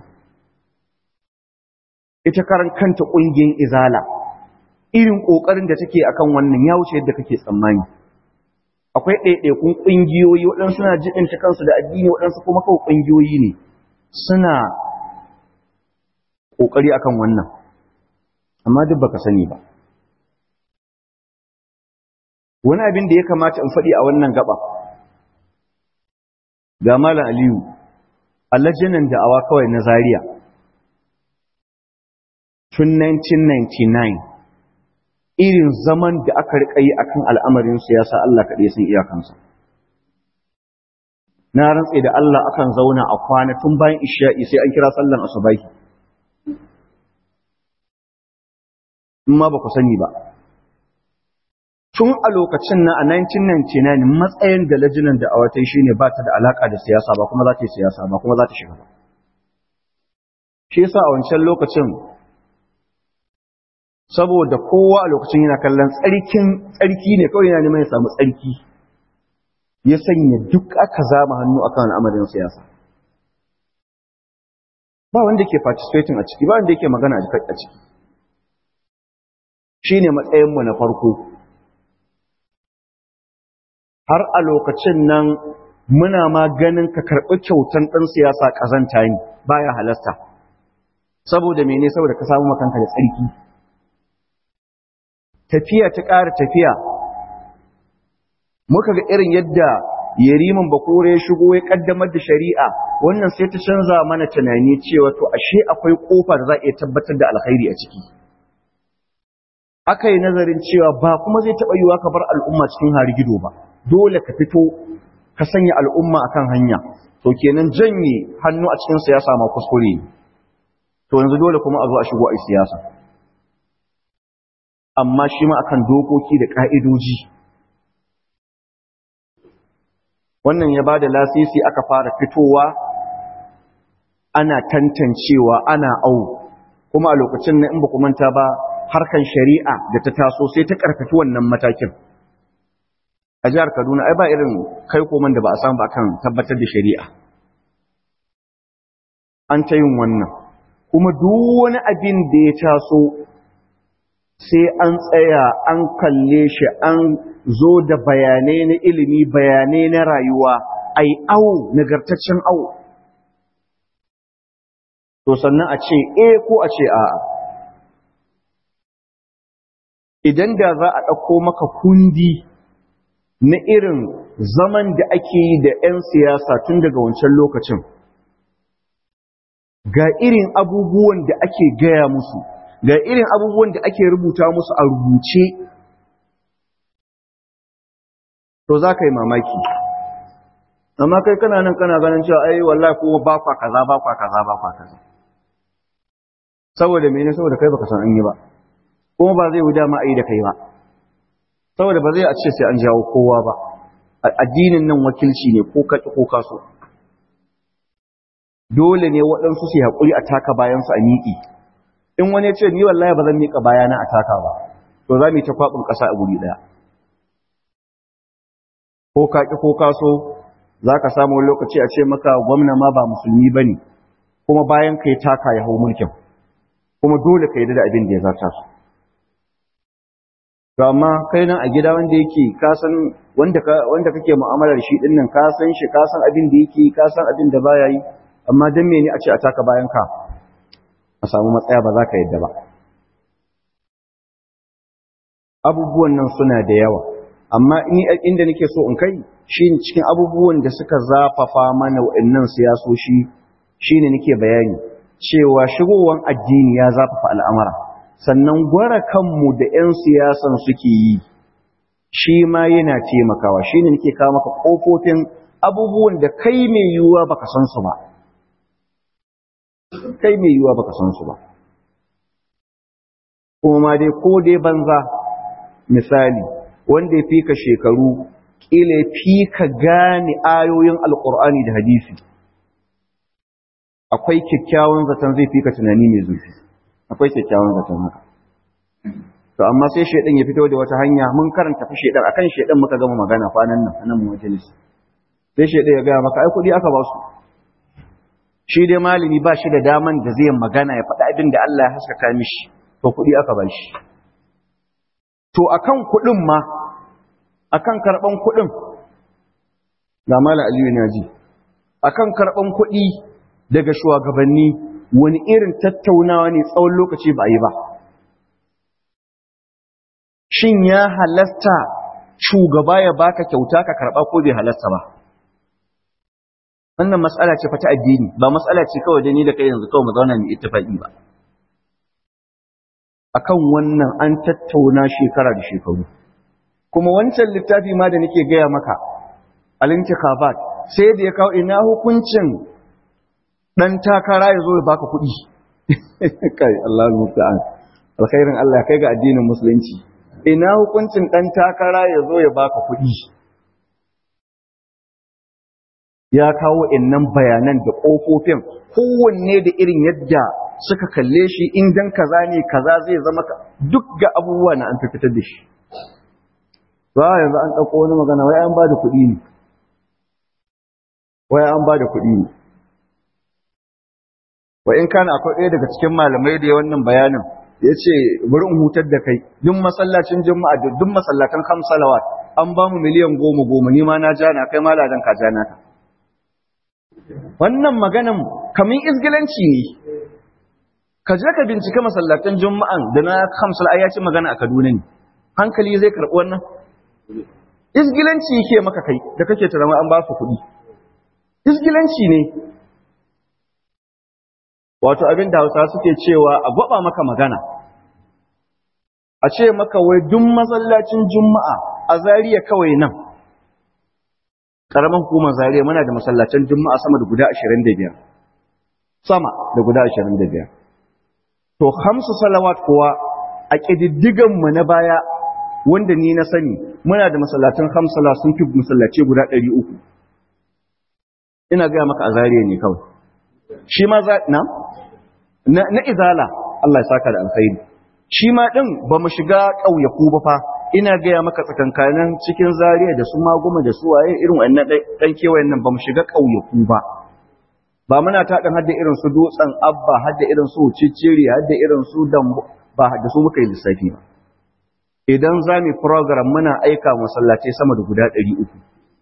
Ita karan kanta ƙungiyar Izala, irin ƙoƙarin da take akan wannan ya wuce yadda kake tsammani. Akwai ɗaiɗaikun ƙungiyoyi waɗansu suna jiɗinta kansu da addini waɗansu kuma kawai ƙungiyoyi ne. Suna kokari akan wannan amma duk baka sani ba wani abin da ya kamata in faɗi a wannan gaba ga malam aliyu allajinan da'awa kawai na zaria tun 1999 irin zaman da aka riƙa yi akan al'amarin siyasa Allah kaɗai sun iyakansa na rantse da Allah akan zauna a kwana tun bayan isha'i sai an kira sallan asubahi in ma ba ku sani ba. Tun a lokacin na a 1999 matsayin da lajinan da awatai shi ne ba ta da alaƙa da siyasa ba kuma za ta yi siyasa ba kuma za ta shiga ba. shi yasa a wancan lokacin saboda kowa a lokacin yana kallon tsarkin tsarki ne kawai yana neman ya samu tsarki ya sanya duk aka zama hannu akan al'amarin siyasa ba wanda ke participating a ciki ba wanda yake magana a ciki shine matsayinmu na farko har a lokacin nan muna ma ganin ka karɓi kyautan ɗan siyasa ƙazanta ne baya halasta saboda mene saboda ka samu makanka da tsarki tafiya ta ƙara tafiya muka ga irin yadda yariman bakore ya shigo ya ƙaddamar da shari'a wannan sai ta canza mana tunani cewa to ashe akwai ƙofa da za a iya tabbatar da alkhairi a ciki aka yi nazarin cewa ba kuma zai taɓa yiwa ka bar al'umma cikin harigido ba dole ka fito ka sanya al'umma akan hanya to kenan janye hannu a cikin siyasa ma kuskure to yanzu dole kuma a zo a shigo a siyasa amma shi ma akan dokoki da ka'idoji wannan ya ba da lasisi aka fara fitowa ana tantancewa ana au kuma a lokacin na in ba manta ba harkan shari'a da ta taso sai ta karfafi wannan matakin a jihar Kaduna ai ba irin kai koman da ba a samu ba kan tabbatar da shari'a an ta yin wannan kuma duk wani abin da ya taso sai an tsaya an kalle shi an zo da bayanai na ilimi bayanai na rayuwa ai awo nagartaccen awo to sannan a ce eh ko a ce a'a idan da za a ɗauko maka kundi na irin zaman da ake yi da 'yan siyasa tun daga wancan lokacin ga irin abubuwan da ake gaya musu ga irin abubuwan da ake rubuta musu a rubuce to za ka yi mamaki amma kai kana nan kana ganin cewa ai wallahi kuma ba kwa kaza ba kwa kaza ba kwa kaza saboda mene saboda kai baka san an yi ba kuma ba zai wuda ma a yi da kai ba saboda ba zai a ce sai an jawo kowa ba addinin nan wakilci ne ko kaƙi ko kaso dole ne waɗansu su haƙuri a taka bayansu a miƙi in wani ya ce ni wallahi ba zan miƙa bayana a taka ba to za mu yi ta kwaɓin ƙasa a guri ɗaya ko kaƙi ko kaso za ka samu lokaci a ce maka gwamna ma ba musulmi ba ne kuma bayan ka yi taka ya hau mulkin kuma dole ka yi da abin da ya zata su to amma kai nan a gida wanda yake ka san wanda ka wanda kake mu'amalar shi din nan ka san shi ka san abin da yake ka san abin da baya yi amma dan mene a ce a taka bayan ka a samu matsaya ba za ka yadda ba abubuwan nan suna da yawa amma ni inda nake so in kai shine cikin abubuwan da suka zafafa mana wa'annan siyasoshi shine nake bayani cewa shigowan addini ya zafafa al'amara sannan gwara kanmu da 'yan siyasan suke yi shi ma yana taimakawa shi ne nake kawo maka ƙofofin abubuwan da kai mai yiwuwa baka san su ba kai mai yiwuwa baka san su ba kuma dai ko dai banza misali wanda ya fi ka shekaru ƙila ya fi ka gane ayoyin alƙur'ani da hadisi akwai kyakkyawan zaton zai fi ka tunani mai zurfi akwai kyakkyawan zaton haka to amma sai shedan ya fito da wata hanya mun karanta fa shedan akan shedan muka gama magana kwanan nan anan mu majalis sai shedan ya ga maka ai kudi aka ba su shi dai malami ba shi da daman da zai magana ya faɗa abin da Allah ya haskaka mishi to kudi aka ba shi to akan kudin ma akan karban kudin ga malam Aliyu ne ji akan karban kudi daga shugabanni wani irin tattaunawa ne tsawon lokaci ba yi ba shin ya halasta shugaba ya baka kyauta ka karba ko bai halasta ba wannan matsala ce fata addini ba matsala ce kawai da ni da kai yanzu kawai mu zauna mu ittifaqi ba akan wannan an tattauna shekara da shekaru kuma wancan littafi ma da nake gaya maka al-intikhabat sai da ya kawo ina hukuncin dan takara ya zo ya baka kuɗi kai Allah musta'an alkhairin Allah kai ga addinin musulunci ina hukuncin dan takara ya zo ya baka kuɗi ya kawo innan bayanan da ƙofofin kowanne da irin yadda suka kalle shi in dan kaza ne kaza zai zama ka duk ga abubuwa na an fitar da shi ba yanzu an ɗauko wani magana wai an ba da kuɗi ne wai an ba da kuɗi ne wa in kana akwai ɗaya daga cikin malamai da ya wannan bayanin ya ce bari in hutar da kai duk masallacin juma'a da duk masallatan hamsalawat an ba mu miliyan goma goma ni ma na ja na kai maladan ka ja na ka wannan maganan kamin izgilanci ne ka je ka bincika masallatan juma'an da na hamsal ai ya ci magana a Kaduna ne hankali zai karɓi wannan izgilanci ke maka kai da kake tarama an ba su kuɗi izgilanci ne wato abin da hausa suke cewa a gwaba maka magana a ce maka wai duk masallacin juma'a a zariya kawai nan ƙaramin hukumar zariya muna da masallacin juma'a sama da guda ashirin da biyar sama da guda ashirin da biyar to hamsu salawat kuwa a ƙididdiganmu na baya wanda ni na sani muna da masallacin hamsala sun fi masallace guda ɗari uku ina gaya maka a zariya ne kawai shi ma za na na izala Allah ya saka da alkhairi shi ma din ba mu shiga ƙauyaku ba fa ina gaya maka tsakankanin cikin zariya da su maguma da su waye irin wannan dan kewayen nan ba mu shiga ƙauyaku ba ba muna taɗin hadda irin su dutsen abba hadda irin su cicciri hadda irin su dambu ba da su muka yi lissafi ba idan za mu program muna aika masallatai sama da guda ɗari uku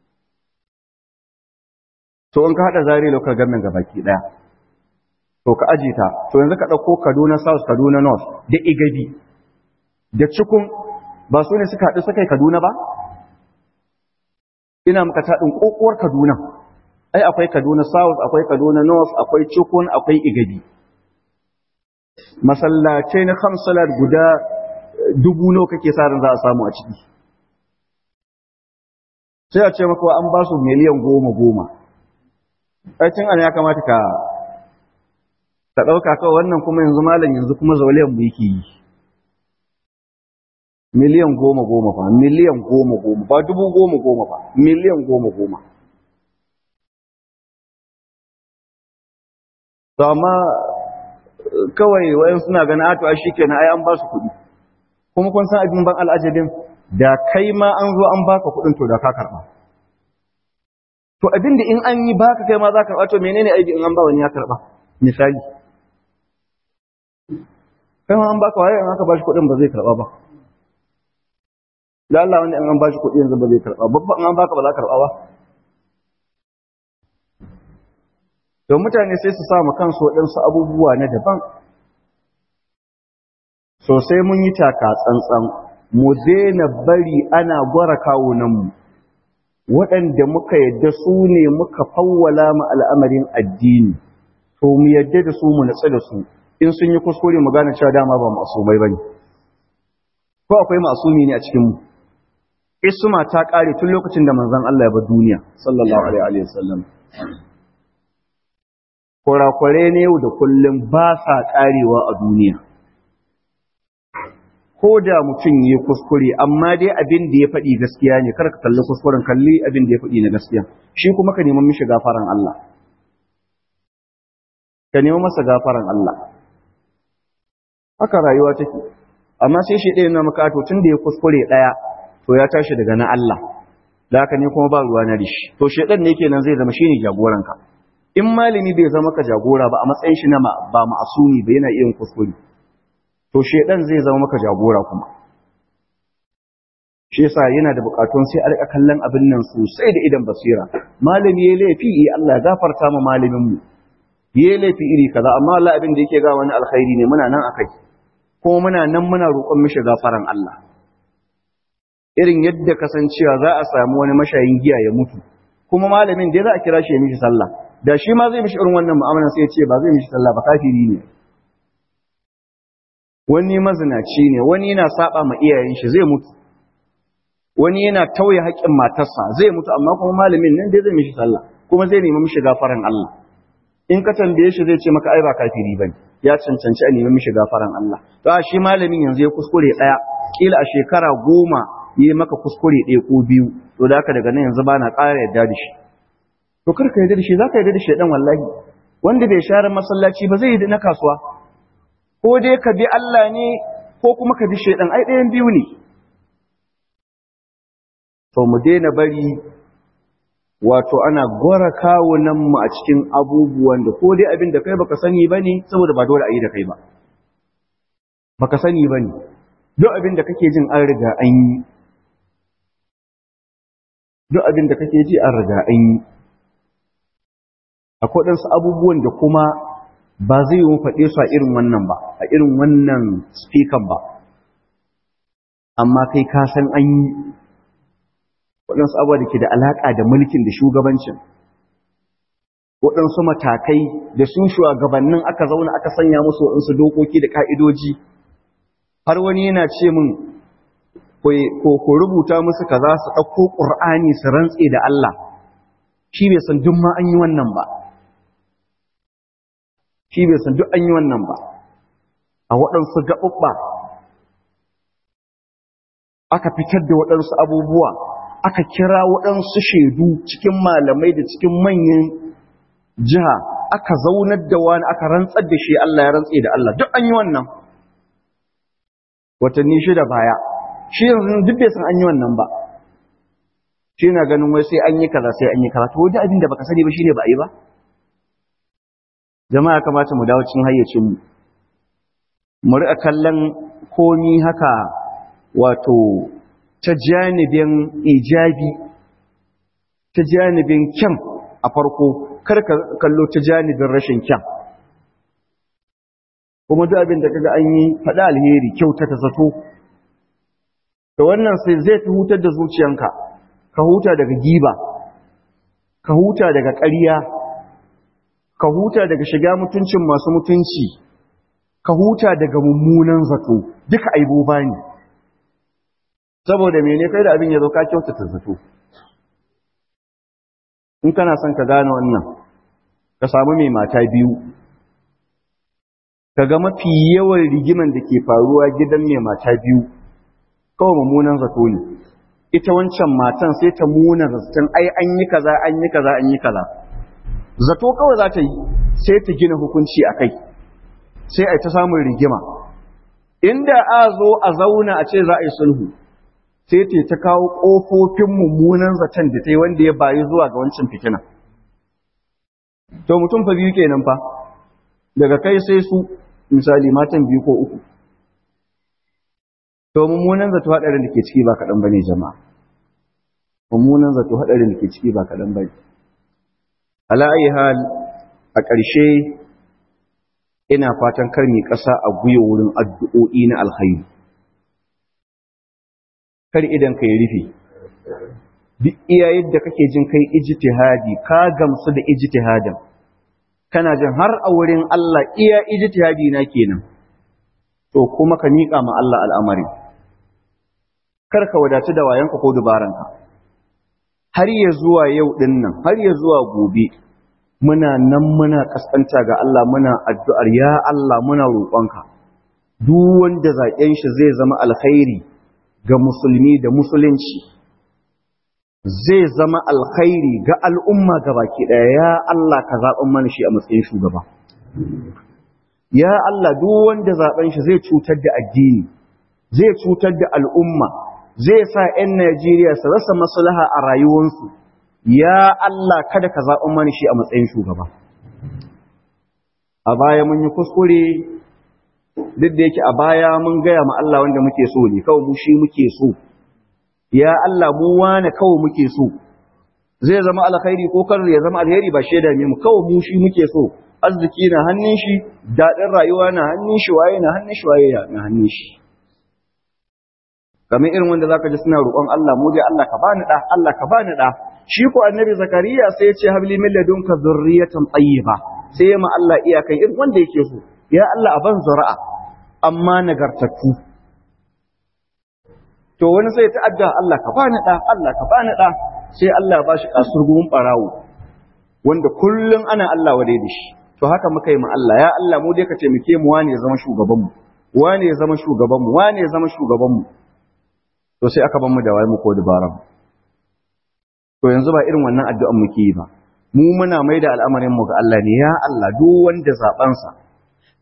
to in ka haɗa zari lokacin gamin gabaki ɗaya to ka aji ta to yanzu ka ɗauko kaduna south kaduna north da igabi da cikun ba su ne suka haɗu suka yi kaduna ba ina maka taɗin ƙoƙuwar kaduna ai akwai kaduna south akwai kaduna north akwai cikun akwai igabi masallacai na kamsalar guda dubu nawa kake sa ran za a samu a ciki sai a ce maka an ba su miliyan goma goma aikin ana ya kamata ka ka ɗauka kawai wannan kuma yanzu malam yanzu kuma zauliyan mu yake yi miliyan goma goma fa miliyan goma goma ba dubu goma goma fa miliyan goma goma to amma kawai wayan suna ganin ato a shikenan ai an ba su kuɗi kuma kun san abin ban al'ajabin da kai ma an zo an baka kuɗin to da ka karɓa to abin da in an yi baka kai ma za ka karɓa to menene aiki in an ba wani ya karɓa misali kai ma an baka waye in aka bashi kuɗin ba zai karɓa ba da Allah wanda in an bashi kuɗi yanzu ba zai karɓa babba in an baka ba za ka karɓa ba to mutane sai su samu kansu waɗansu abubuwa na daban sosai mun yi taka tsantsan mu daina bari ana gwara kawunanmu waɗanda muka yadda su ne muka fawwala mu al'amarin addini to mu yadda da su mu natsu da su in sun yi kuskure mu gane cewa dama ba masumai bane ko akwai masumi ne a cikin mu isma ta kare tun lokacin da manzon Allah ya bar duniya sallallahu alaihi wa sallam kurakurai ne yau da kullum ba sa karewa a duniya ko da mutum ya kuskure amma dai abin da ya faɗi gaskiya ne kar ka kalli kuskuren kalli abin da ya faɗi na gaskiya shi kuma ka neman mishi gafaran Allah ka neman masa gafaran Allah haka rayuwa take amma sai shi ɗaya na maka to tun da ya kuskure ɗaya to ya tashi daga na Allah da haka ne kuma ba ruwa na rishi to shedan ne kenan zai zama shine jagoranka in malami bai zama ka jagora ba a matsayin shi na ba ma'asumi ba yana iya kuskure to shedan zai zama maka jagora kuma shi yasa yana da bukatun sai a rika kallon abin nan sosai da idan basira malami yayi laifi eh Allah ya gafarta ma malamin mu yayi laifi iri kaza amma Allah abin da yake ga wani alkhairi ne muna nan akai kuma muna nan muna roƙon mishi gafaran Allah irin yadda kasancewa za a samu wani mashayin giya ya mutu kuma malamin da za a kira shi ya mishi sallah da shi ma zai mishi irin wannan mu'amala sai ya ce ba zai mishi sallah ba kafiri ne wani mazinaci ne wani yana saba ma iyayen shi zai mutu wani yana tauye haƙƙin matarsa zai mutu amma kuma malamin nan dai zai mishi sallah kuma zai nemi mishi gafaran Allah in ka tambaye shi zai ce maka ai ba kafiri bane ya cancanci a nemi mishi gafaran Allah to shi malamin yanzu ya kuskure daya kila a shekara goma yi maka kuskure ɗaya ko biyu to da haka daga nan yanzu bana ƙara yarda da shi to kar ka yarda da shi zaka yarda da shi dan wallahi wanda bai share masallaci ba zai yi na kasuwa ko dai ka bi Allah ne ko kuma ka bi shaidan ai ɗayan biyu ne to mu daina bari wato ana gora kawunanmu a cikin abubuwan da ko dai abin da kai baka sani ba ne saboda ba dole a yi da kai ba baka sani ba ne duk abin da kake jin an riga an yi duk abin da kake ji an riga an yi akwai ɗansu abubuwan da kuma ba zai yi faɗe su a irin wannan ba a irin wannan speaker ba amma kai ka san an yi waɗansu abuwa da ke da alaƙa da mulkin da shugabancin waɗansu matakai da sun shugabannin aka zauna aka sanya musu waɗansu dokoki da ƙa'idoji har wani yana ce min ko rubuta musu kaza su ɗauko ƙur'ani su rantse da Allah shi bai san duk ma an yi wannan ba shi bai san duk an yi wannan ba a waɗansu gaɓuɓɓa aka fitar da waɗansu abubuwa aka kira waɗansu shaidu cikin malamai da cikin manyan jiha aka zaunar da wani aka rantsar da shi Allah ya rantse da Allah duk an yi wannan watanni shida baya shi yanzu duk bai san an yi wannan ba shi na ganin wai sai an yi kaza sai an yi kaza to wani abin da baka sani ba shine ba a yi ba jama'a kamata mu dawo cikin hayyacin mu mu riƙa kallon komi haka wato ta janibin ijabi ta janibin kyan a farko karka kallo ta janibin rashin kyan kuma duk abin da kaga an yi faɗa alheri kyauta ta zato da wannan sai zai fi hutar da zuciyanka ka huta daga giba ka huta daga ƙarya ka huta daga shiga mutuncin masu mutunci ka huta daga mummunan zato duka aiboba ne saboda mene kai da abin ya zo ka kyautata zato in kana son ka gane wannan ka samu mai mata biyu ka ga mafi yawan rigiman da ke faruwa gidan mai mata biyu kawai mummunan zato ne ita wancan matan sai ta muna zaton ai an yi kaza an yi kaza an yi kaza zato kawai za ta yi sai ta gina hukunci a kai sai a ta samun rigima inda a zo a zauna a ce za a yi sulhu sai ta ta kawo ƙofofin mummunan zaton da ta yi wanda ya bayi zuwa ga wancan fitina. To mutum fa biyu kenan fa, daga kai sai su misali matan biyu ko uku. To mummunan zato haɗarin da ke ciki ba kaɗan ba ne jama'a. Mummunan zato haɗarin da ke ciki ba kaɗan ba ne. Ala ayi hal a ƙarshe ina fatan kar mi ƙasa a guya wurin addu'o'i na alkhairi. kar idan ka yi rufe duk iya yadda kake jin kai ijtihadi ka gamsu da ijtihadin kana jin har a wurin Allah iya ijtihadi na kenan to kuma ka miƙa ma Allah al'amari kar ka wadatu da wayanka ko dubaranka har ya zuwa yau din nan har ya zuwa gobe muna nan muna kaskanta ga Allah muna addu'ar ya Allah muna roƙonka duk wanda zaƙen shi zai zama alkhairi ga musulmi da musulunci zai zama alkhairi ga al'umma baki ɗaya ya Allah ka zaɓen mana shi a matsayin shugaba ya Allah duk wanda zaɓen shi zai cutar da addini zai cutar da al'umma zai sa ‘yan Najeriya su rasa maslaha a rayuwarsu ya Allah kada ka zaɓen mana shi a matsayin shugaba a baya mun yi kuskure duk da yake a baya mun gaya ma Allah wanda muke so ne kawai mu shi muke so ya Allah mu wane kawai muke so zai zama alkhairi ko kar ya zama alheri ba shaida ne mu kawai mu shi muke so arziki na hannun shi dadin rayuwa na hannun shi waye na hannun shi waye na hannun shi kamar irin wanda zaka ji suna roƙon Allah mu dai Allah ka bani da Allah ka bani da shi ko annabi zakariya sai ya ce habli min ladunka zurriyatan tayyiba sai ma Allah iyakan irin wanda yake so ya Allah a ban zura'a amma nagartattu to wani sai ta adda Allah ka bani da Allah ka bani da sai Allah ya bashi kasurgumin barawo wanda kullun ana Allah wadai da shi to haka muka yi ma Allah ya Allah mu dai ka taimake mu wane ya zama shugaban mu wane ya zama shugaban mu wane ya zama shugaban mu to sai aka ban mu da waye mu ko dabaran to yanzu ba irin wannan addu'an muke yi ba mu muna mai da al'amarin mu ga Allah ne ya Allah duk wanda zaben sa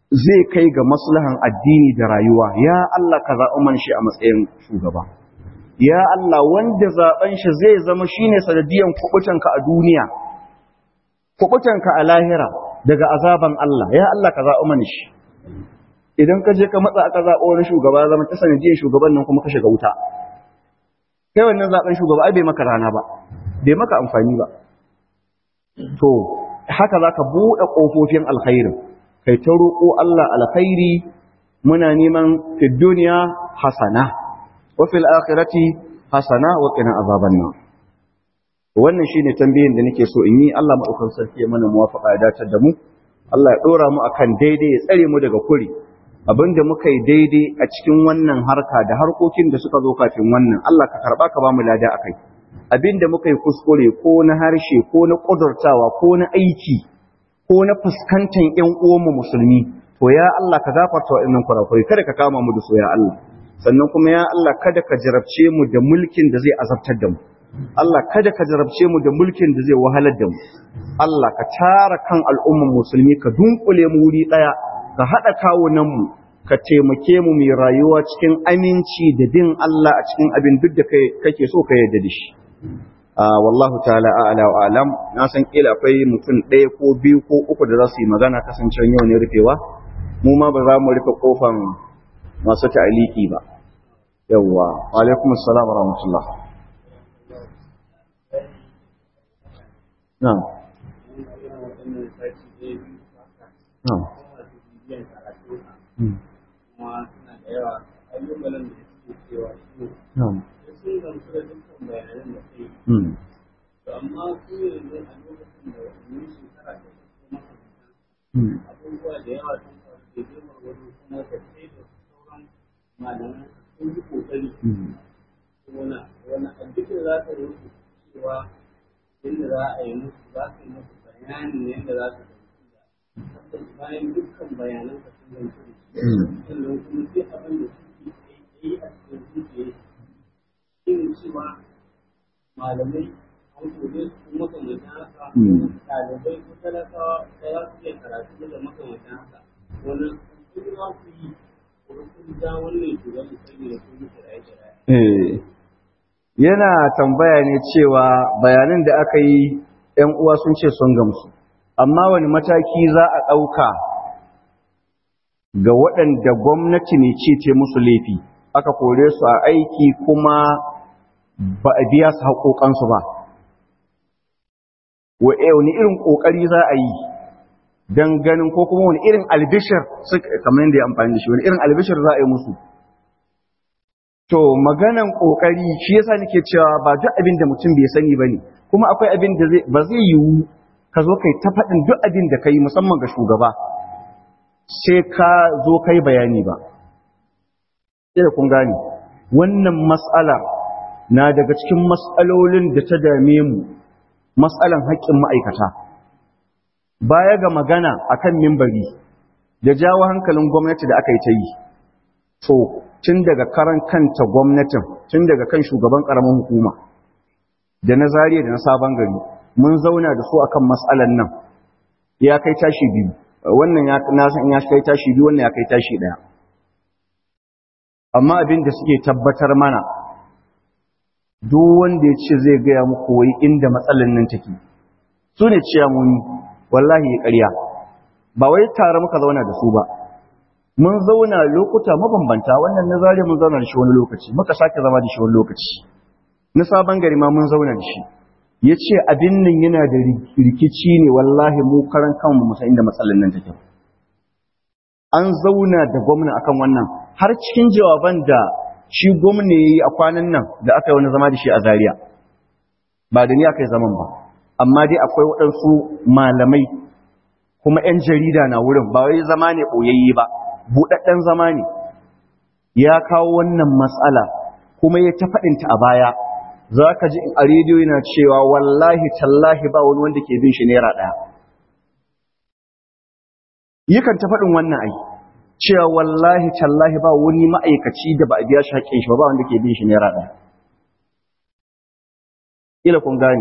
zai kai ga maslahan addini da rayuwa ya Allah ka zaɓi man shi a matsayin shugaba ya Allah wanda zaɓen shi zai zama shine sanadiyan kubutanka a duniya kubutanka a lahira daga azaban Allah ya Allah ka zaɓi man shi idan ka je ka matsa aka zaɓo wani shugaba zama ta sanadiyan shugaban nan kuma ka shiga wuta kai wannan zaɓen shugaba ai bai maka rana ba bai maka amfani ba to haka za ka buɗe ƙofofin alkhairin kai ta roƙo Allah alkhairi muna neman fi duniya hasana wa fil akhirati hasana wa qina azaban nar wannan shine tambayin da nake so in yi Allah madaukakin sarki ya mana muwafaqa ya dace da mu Allah ya dora mu akan daidai ya tsare mu daga kuri abinda muka yi daidai a cikin wannan harka da harkokin da suka zo kafin wannan Allah ka karba ka ba mu lada akai abinda muka yi kuskure ko na harshe ko na kudurtawa ko na aiki ko na fuskantar ƴan uwanmu musulmi to ya Allah ka gafarta wa'annan kurakurai kada ka kama mu da su ya Allah sannan kuma ya Allah kada ka jarabce mu da mulkin da zai azabtar da mu Allah kada ka jarabce mu da mulkin da zai wahalar da mu Allah ka tara kan al'umman musulmi ka dunkule mu wuri daya ka hada kawunan mu ka taimake mu mai rayuwa cikin aminci da bin Allah a cikin abin duk da kake so ka yarda da shi wallahu ta'ala a'la wa alam na san kila akwai mutum ɗaya ko biyu ko uku da za su yi magana kasancewar yau ne rufewa mu ma ba za mu rufe kofan masu ta'aliki ba yawwa alaikum assalam wa rahmatullah na'am na'am na'am amma su yanzu a lokacin da wani shekara ta kuma abubuwa da yawa sun faru da girma wani kuma da sai da sauran malaman sun yi kokari wani wani addinin za ta yi cewa yadda za a yi musu za ka yi musu bayanin yadda za ka yi da bayan dukkan bayanan ka sun zanci da shi sannan kuma sai abin da suke yi a cikin zuciya yin cewa malamai an kore su makamantan haka ɗalibai ko talakawa da za su iya karatu da makamantan haka wani sun za ku yi ko kun ja wannan shugaban saboda kun yi kiraye-kiraye. yana tambaya ne cewa bayanan da aka yi ‘yan uwa sun ce sun gamsu amma wani mataki za a ɗauka ga waɗanda gwamnati ne ce ce musu laifi aka kore su a aiki kuma ba a biya su haƙoƙansu ba wani irin ƙoƙari za a yi don ganin ko kuma wani irin albishir kamar yadda ya amfani da shi wani irin albishir za a yi musu to maganan ƙoƙari shi yasa nake cewa ba duk abin da mutum bai sani ba ne kuma akwai abin da ba zai yiwu ka zo kai ta faɗin duk abin da ka yi musamman ga shugaba sai ka zo kai bayani ba sai kun gane wannan mas'ala na daga cikin mas'alolin da ta dame mu mas'alan haƙƙin ma'aikata baya ga magana akan mimbari da jawo hankalin gwamnati da aka yi ta yi to tun daga karan kanta gwamnatin tun daga kan shugaban ƙaramin hukuma da na zariya da na sabon gari mun zauna da su akan mas'alan nan ya kai tashi biyu wannan ya na san ya kai tashi biyu wannan ya kai tashi daya amma abin da suke tabbatar mana duk wanda ya ce zai gaya muku wai inda matsalan nan take su ne ciyamuni wallahi ya ƙarya ba wai tare muka zauna da su ba mun zauna lokuta mabambanta wannan na zare mun zauna da shi wani lokaci muka sake zama da shi wani lokaci na sabon gari ma mun zauna da shi ya ce abin nan yana da rikici ne wallahi mu karan kanmu musa inda matsalan nan take an zauna da gwamna akan wannan har cikin jawaban da shi gwamna ya yi a kwanan nan da aka yi wani zama da shi a Zariya. ba da ni aka yi zaman ba amma dai akwai waɗansu malamai kuma 'yan jarida na wurin ba wai zama ne ɓoyayye ba buɗaɗɗen zama ne ya kawo wannan matsala kuma ya ta faɗinta a baya za ka ji a rediyo yana cewa wallahi tallahi ba wani wanda ke bin shi naira ɗaya yakan ta faɗin wannan ai cewa wallahi tallahi ba wani ma'aikaci da ba a biya shi haƙƙin shi ba wanda ke bin shi naira ɗaya ila kun gane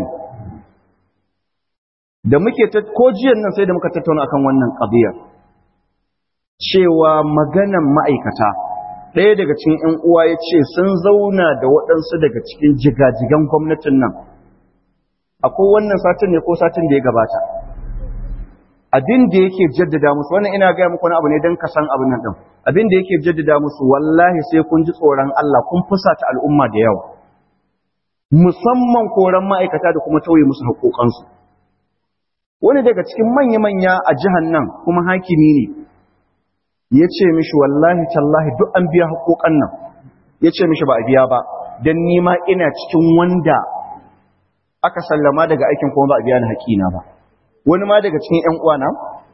da muke ta ko jiyan nan sai da muka tattauna akan wannan ƙabiyar cewa maganan ma'aikata ɗaya daga cikin ‘yan uwa ya ce sun zauna da waɗansu daga cikin jigajigan gwamnatin nan akwai wannan satin ne ko satin da ya gabata abin da yake jaddada musu wannan ina gaya muku wani abu ne don ka san abin nan ɗin abin da yake jaddada musu wallahi sai kun ji tsoron Allah kun fusata al'umma da yawa musamman koran ma'aikata da kuma tauye musu haƙoƙansu wani daga cikin manya-manya a jihar nan kuma hakimi ne ya ce mishi wallahi tallahi duk an biya haƙoƙan nan ya ce mishi ba a biya ba don nima ina cikin wanda aka sallama daga aikin kuma ba a biya ni haƙina ba wani ma daga cikin ‘yan uwana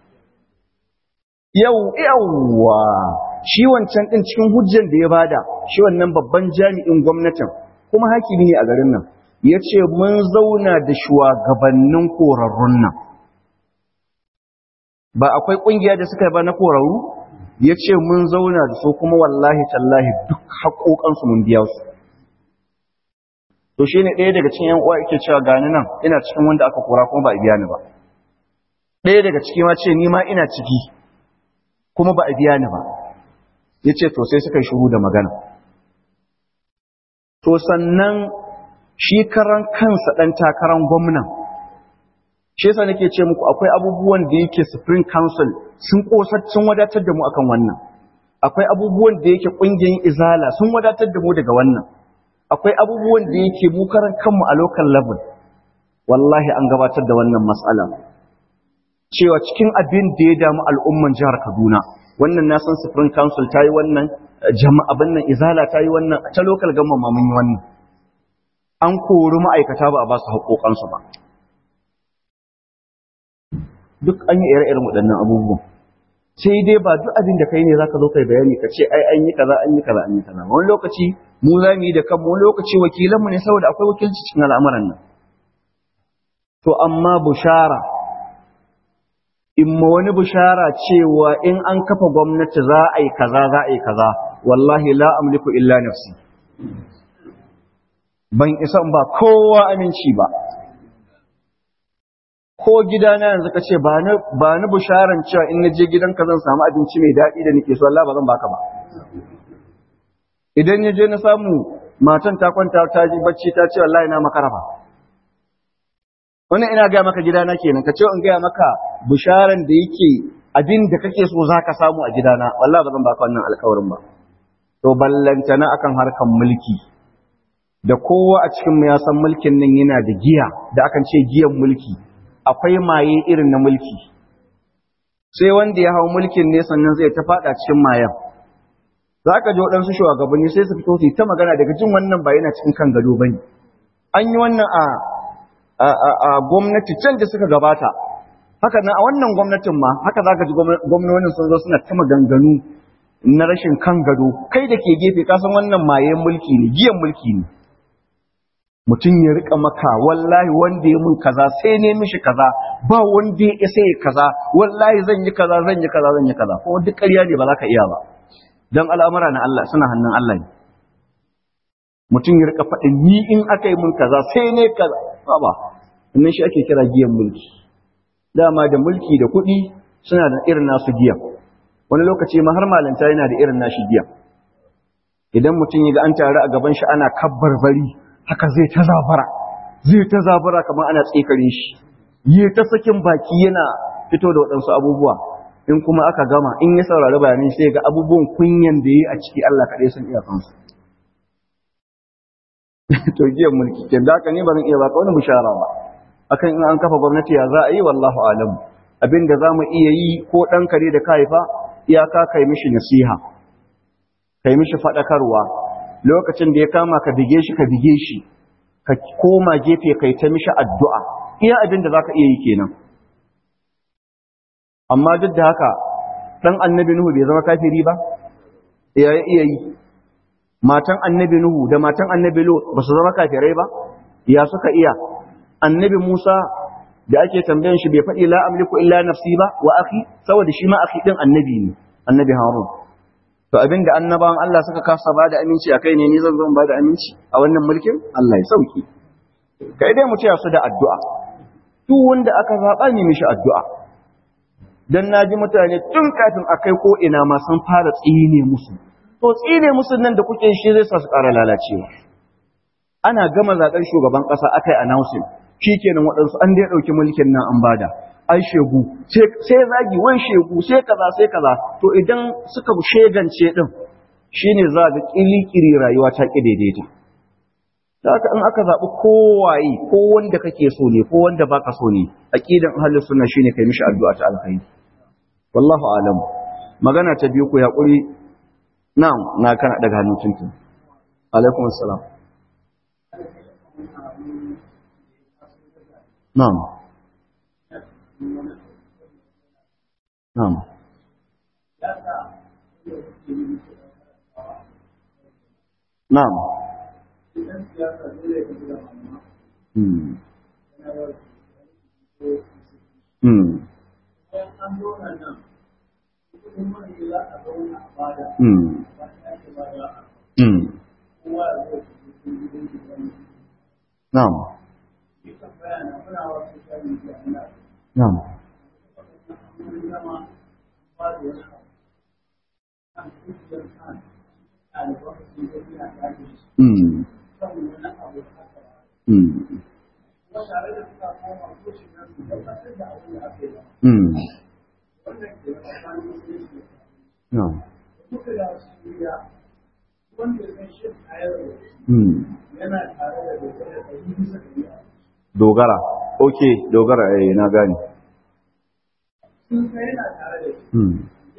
yau yawwa shi wancan ɗin cikin hujjan da ya bada shi wannan babban jami'in gwamnatin kuma hakimi ne a garin nan ya ce mun zauna da shugabannin korarrun nan ba akwai ƙungiya da suka yi ba na korarru ya ce mun zauna da su kuma wallahi tallahi duk haƙoƙansu mun biya su to shi ne ɗaya daga cikin uwa yake cewa gani nan ina cikin wanda aka kora kuma ba a biya ni ba ɗaya daga ciki ma ce ni ma ina ciki kuma ba a biya ni ba ya ce to sai suka yi shuru da magana to sannan shi karan kansa ɗan takaran gwamnan shi yasa nake ce muku akwai abubuwan da yake supreme council sun kosar sun wadatar da mu akan wannan akwai abubuwan da yake ƙungiyar izala sun wadatar da mu daga wannan akwai abubuwan da yake mu karan kanmu a local level wallahi an gabatar da wannan matsala cewa cikin abin da ya damu al'umman jihar Kaduna wannan na san supreme council ta yi wannan jama'a abin nan izala ta yi wannan ta local government ma mun yi wannan an kori ma'aikata ba a ba su haƙoƙansu ba duk an yi ire-iren waɗannan abubuwan sai dai ba duk abin da kai ne zaka zo kai bayani ka ce ai an yi kaza an yi kaza an yi kaza wani lokaci mu za mu yi da kanmu wani lokaci wakilanmu ne saboda akwai wakilci cikin al'amuran nan to amma bushara in ma wani bushara cewa in an kafa gwamnati za a yi kaza za a yi kaza wallahi la amliku illa nafsi ban isa ba kowa aminci ba ko gidana yanzu ka ce ba ni bisharan cewa in na je gidanka zan samu abinci mai daɗi da nake so Allah ba zan baka ba idan ya je na samu matan ta kwanta ta ji bacci ta ce wallahi na makara ba wannan ina gaya maka gidana kenan ka ce in gaya maka bisharan da yake abin da kake so za ka samu a gidana wallahi ba zan baka wannan alkawarin ba to ballantana akan harkan mulki da kowa a cikin mu ya san mulkin nan yana da giya da akan ce giyan mulki akwai maye irin na mulki sai wanda ya hau mulkin ne sannan zai ta fada cikin mayan za ka ji waɗansu shugabanni sai su fito su ta magana daga jin wannan ba yana cikin kan gado ba ne an yi wannan a a gwamnati can da suka gabata haka na a wannan gwamnatin ma haka za ka ji gwamnonin sun zo suna ta maganganu na rashin kan gado kai da ke gefe ka san wannan mayen mulki ne giyan mulki ne mutum ya rika maka wallahi wanda ya mun kaza sai ne mishi kaza ba wanda ya isa ya kaza wallahi zan yi kaza zan yi kaza zan yi kaza kuma duk ƙarya ne ba za ka iya ba don al'amura na Allah suna hannun Allah ne mutum ya rika faɗin ni in aka yi mun kaza sai ne kaza ba ba wannan shi ake kira giyan mulki dama da mulki da kuɗi suna da irin nasu giyan wani lokaci ma har malanta yana da irin nashi giyan idan mutum ya ga an taru a gaban shi ana kabbar bari haka zai ta zabara zai ta zabara kamar ana tsikarin shi yi ta sakin baki yana fito da waɗansu abubuwa in kuma aka gama in ya saurari bayanin sai ga abubuwan kunyan da yi a ciki Allah kaɗai sun iya kansu to giyan mulki ke da haka ne ba zan iya baka wani bishara ba akan in an kafa gwamnati ya za a yi wallahu alam abin da za mu iya yi ko ɗan kare da ka haifa iyaka kai mishi nasiha kai mishi faɗakarwa lokacin da ya kama ka bige shi ka bige shi ka koma gefe kai ta mishi addu'a iya abin da zaka iya yi kenan amma duk da haka dan annabi nuhu bai zama kafiri ba ya iya yi matan annabi nuhu da matan annabi lot ba su zama kafirai ba ya suka iya annabi musa da ake tambayan shi bai faɗi la amliku illa nafsi ba wa akhi saboda shi ma akhi din annabi ne annabi harun to abinda annabawan Allah suka kasa ba da aminci a kai ne ni zan zo ba da aminci a wannan mulkin Allah ya sauki kai dai mu taya su da addu'a duk wanda aka zaba ne mishi addu'a dan naji mutane tun kafin a kai ko ina ma sun fara tsine musu to tsine musu nan da kuke shi zai sa su ƙara lalacewa ana gama zaɓen shugaban ƙasa aka yi announcing shikenan waɗansu an dai ɗauki mulkin nan an bada ai shegu sai zagi wan shegu sai kaza sai kaza to idan suka shegance din shine za ga kilikiri rayuwa ta ki daidaita haka in aka zaɓi kowaye ko wanda kake so ne ko wanda baka so ne aqidan ahlus sunna shine kai mishi addu'a ta alkhairi wallahu alam magana ta biyu ku yaƙuri na'am na kana daga hannun tuntun alaikum assalam na'am na'am na'am hmm hmm Hmm. Hmm. Na'am. Na'am. Hmm. Hmm. Hmm. Na'am. Hmm. Dogara. Ok, dogara eh na gani. Hmm.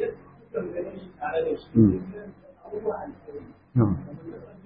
Hmm. Na'am.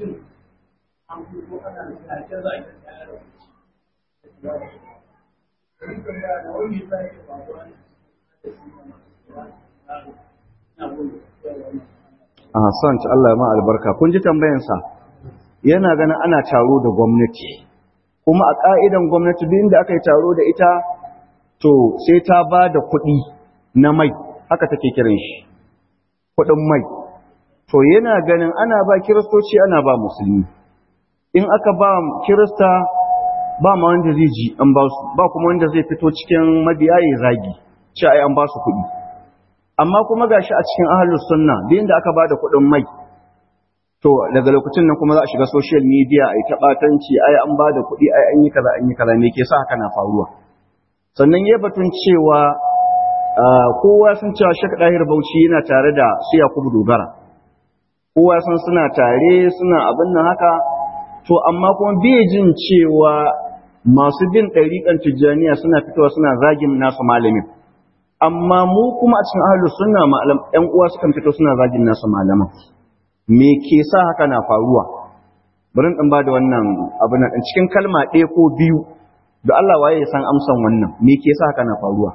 a son ci Allah ma albarka kun ji tambayansa yana ganin ana taro da gwamnati kuma a ƙa'idan gwamnati duk inda aka yi taro da ita to sai ta ba da kuɗi na mai haka take kiran shi kuɗin mai to yana ganin ana ba kiristoci ana ba musulmi in aka ba kirista ba ma wanda zai ji an ba su ba kuma wanda zai fito cikin mabiya ya zagi ce ai an ba su kuɗi amma kuma gashi a cikin ahlus sunna din da aka bada kuɗin mai to daga lokacin nan kuma za a shiga social media ai ta batanci ai an bada kuɗi ai an yi kaza an yi kaza me ke sa haka na faruwa sannan yayi batun cewa kowa sun cewa Sheikh Dahir Bauchi yana tare da su Yakubu Dogara kowa sun suna tare suna abin nan haka to amma kuma bai jin cewa masu bin ɗariƙan tijjaniya suna fitowa suna zagin nasu malamin amma mu kuma a cikin ahlus sunna malam ɗan uwa sukan fito suna zagin nasu malaman me ke sa haka na faruwa bari in ba da wannan abu na cikin kalma ɗaya ko biyu da Allah waye ya san amsan wannan me ke sa haka na faruwa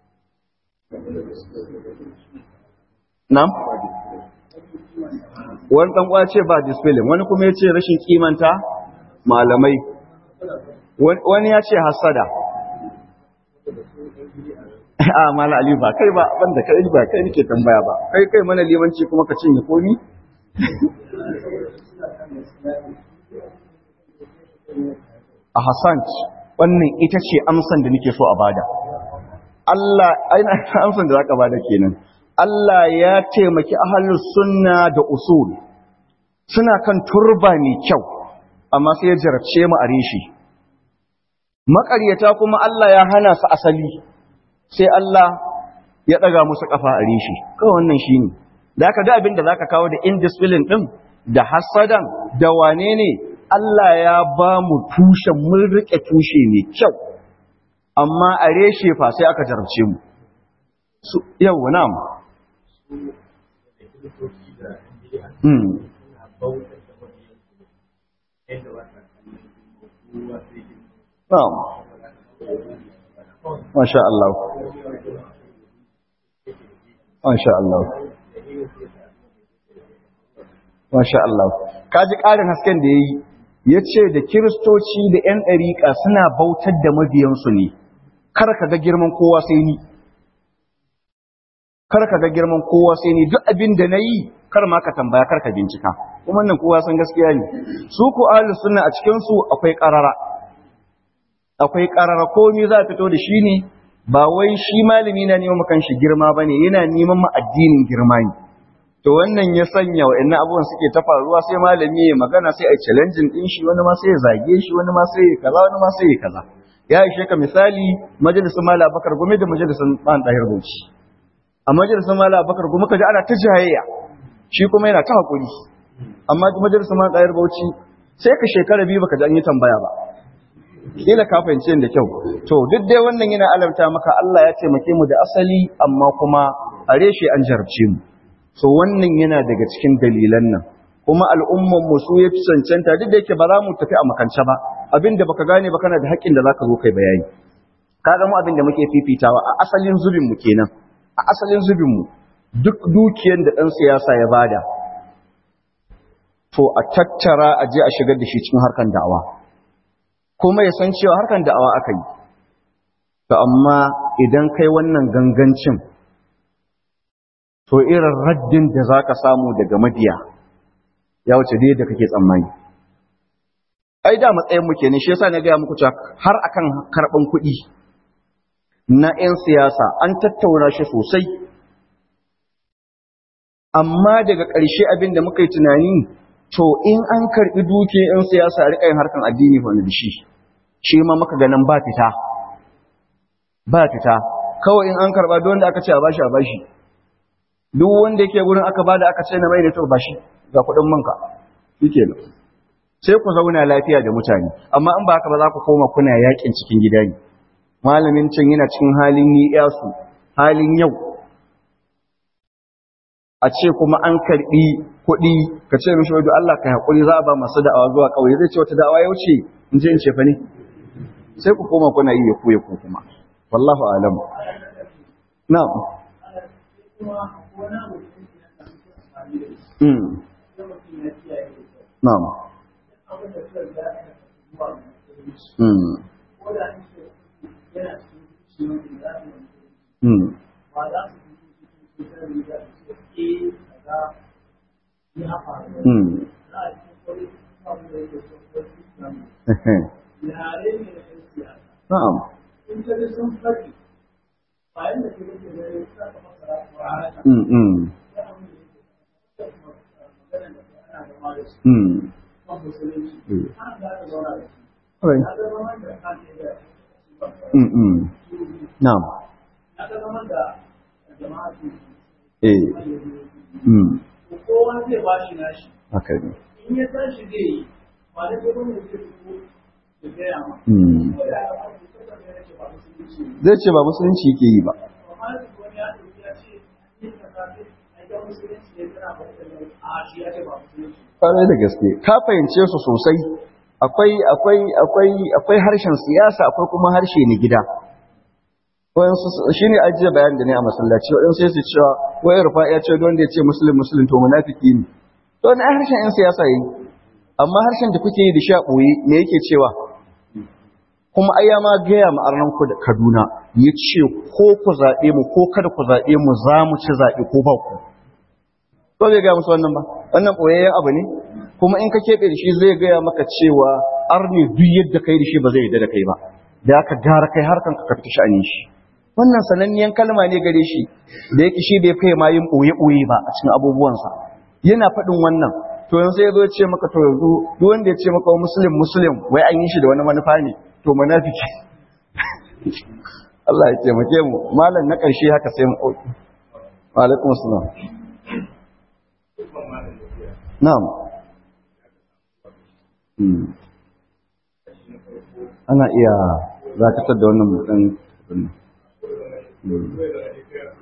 na'am wani ɗan uwa ce ba discipline wani kuma ya ce rashin kimanta malamai wani ya ce hasada a mala aliyu ba kai ba banda kai ba kai nake tambaya ba kai kai mana limanci kuma ka cinye komi a Hassan wannan ita ce amsan da nake so a bada Allah aina amsan da zaka bada kenan Allah ya taimaki ahlus sunna da usul suna kan turba mai kyau amma sai ya jarabce mu a reshi maƙaryata kuma Allah ya hana su asali sai Allah ya ɗaga musu ƙafa a rishi kawai wannan shi ne da aka ga abin da za ka kawo da indiscipline ɗin da hasadan da wane ne Allah ya ba mu tushen mun riƙe tushe mai kyau amma a reshe fa sai aka jarabce mu su yau na mu Na'am. Masha Allah. Masha Allah. Masha Allah. Kaji ƙarin hasken da ya yi, ya ce da Kiristoci da ‘yan ɗariƙa suna bautar da mabiyansu ne, kar ka ga girman kowa sai ni. Kar ka ga girman kowa sai ni, duk abin da na yi, kar ma ka tambaya, kar ka bincika. Kuma nan kowa san gaskiya ne. Su ku ahlus sunna a cikinsu akwai ƙarara. akwai ƙarara komi za a fito da shi ne ba wai shi malami na neman makan shi girma bane yana neman ma addinin girma ne to wannan ya sanya wa'annan abubuwan suke ta faruwa sai malami ya magana sai a challenging din shi wani ma sai ya zage shi wani ma sai ya kaza wani ma sai ya kaza ya ishe ka misali majalisun mala bakar gome da majalisun ban dahir bauchi a majalisun mala bakar gome kaji ana ta jayayya shi kuma yana ta hakuri amma majalisun mala dahir bauchi sai ka shekara biyu baka ji an yi tambaya ba kila ka fahimci da kyau to duk dai wannan yana alamta maka Allah ya taimake mu da asali amma kuma a reshe an jarabce mu so wannan yana daga cikin dalilan nan kuma al'umman mu su yafi cancanta duk da yake ba za mu tafi a makance ba abinda baka gane ba kana da haƙƙin da zaka zo kai bayani kaga mu abin da muke fifitawa a asalin zubin mu kenan a asalin zubin mu duk dukiyar da dan siyasa ya bada to a tattara a je a shigar da shi cikin harkan da'awa kuma ya san cewa harkan da'awa aka yi to amma idan kai wannan gangancin to irin raddin da za ka samu daga mabiya ya wuce da yadda kake tsammani ai da matsayin mu kenan shi yasa na gaya muku cewa har akan karban kuɗi na 'yan siyasa an tattauna shi sosai amma daga ƙarshe abin da muka yi tunani to in an karɓi duke 'yan siyasa a riƙa yin harkan addini wani da shi shi ma muka ganin ba fita ba fita kawai in an karɓa don da aka ce a bashi a bashi duk wanda yake gurin aka bada aka ce na mai da to bashi ga kuɗin manka shike nan sai ku zauna lafiya da mutane amma in ba haka ba za ku koma kuna yakin cikin gida ne malamin can yana cikin halin yi yasu halin yau a ce kuma an karbi kuɗi ka ce mishi wai Allah ka haƙuri za a ba masu da'awa zuwa ƙauye zai ce wata da'awa ya wuce in je in ce fa ne sai ku koma kuna yi ya ku ya ku kuma wallahu alam na'am mm na'am mm mm mm na'am mm mm mm Right. Mm mm na'am eh mm kowa zai ba shi nashi haka ne in ya tashi zai yi ba da gaba ne zai fito da gaya ma mm ko da ya ba su saka ne yake ba su ce zai ce ba musulunci yake yi ba amma da wani ya dauki ya ce ni ka kafe ai ga musulunci ne tana ba da a shi ya ce ba musulunci kwarai da gaske ka fahimce su sosai akwai akwai akwai akwai harshen siyasa akwai kuma harshe na gida wayansu shi ne ajiye bayan da ne a masallaci waɗansu sai su cewa wai rufa ya ce wanda ya ce musulun musulun to munafiki ne to wani harshen yan siyasa yi amma harshen da kuke yi da sha ɓoye me yake cewa kuma ai ya ma gaya ma arnan ku da Kaduna ya ce ko ku zaɓe mu ko kada ku zaɓe mu za mu ci zaɓe ko ba ku ko zai gaya musu wannan ba wannan ɓoyayyen abu ne kuma in ka keɓe da shi zai gaya maka cewa arne duk yadda kai da shi ba zai yarda da kai ba da aka gara kai harkan ka fita sha'anin shi wannan sananniyan kalma ne gare shi da yake shi bai kai ma yin ɓoye-ɓoye ba a cikin abubuwansa yana faɗin wannan to yanzu sai ya zo ya ce maka to yanzu duk wanda ya ce maka muslim muslim wai an yi shi da wani manufa ne to munafiki Allah ya taimake mu malam na ƙarshe haka sai mu ɗauki wa alaikum assalam na'am Hmm. ana iya zakatar da wannan mutum Hmm.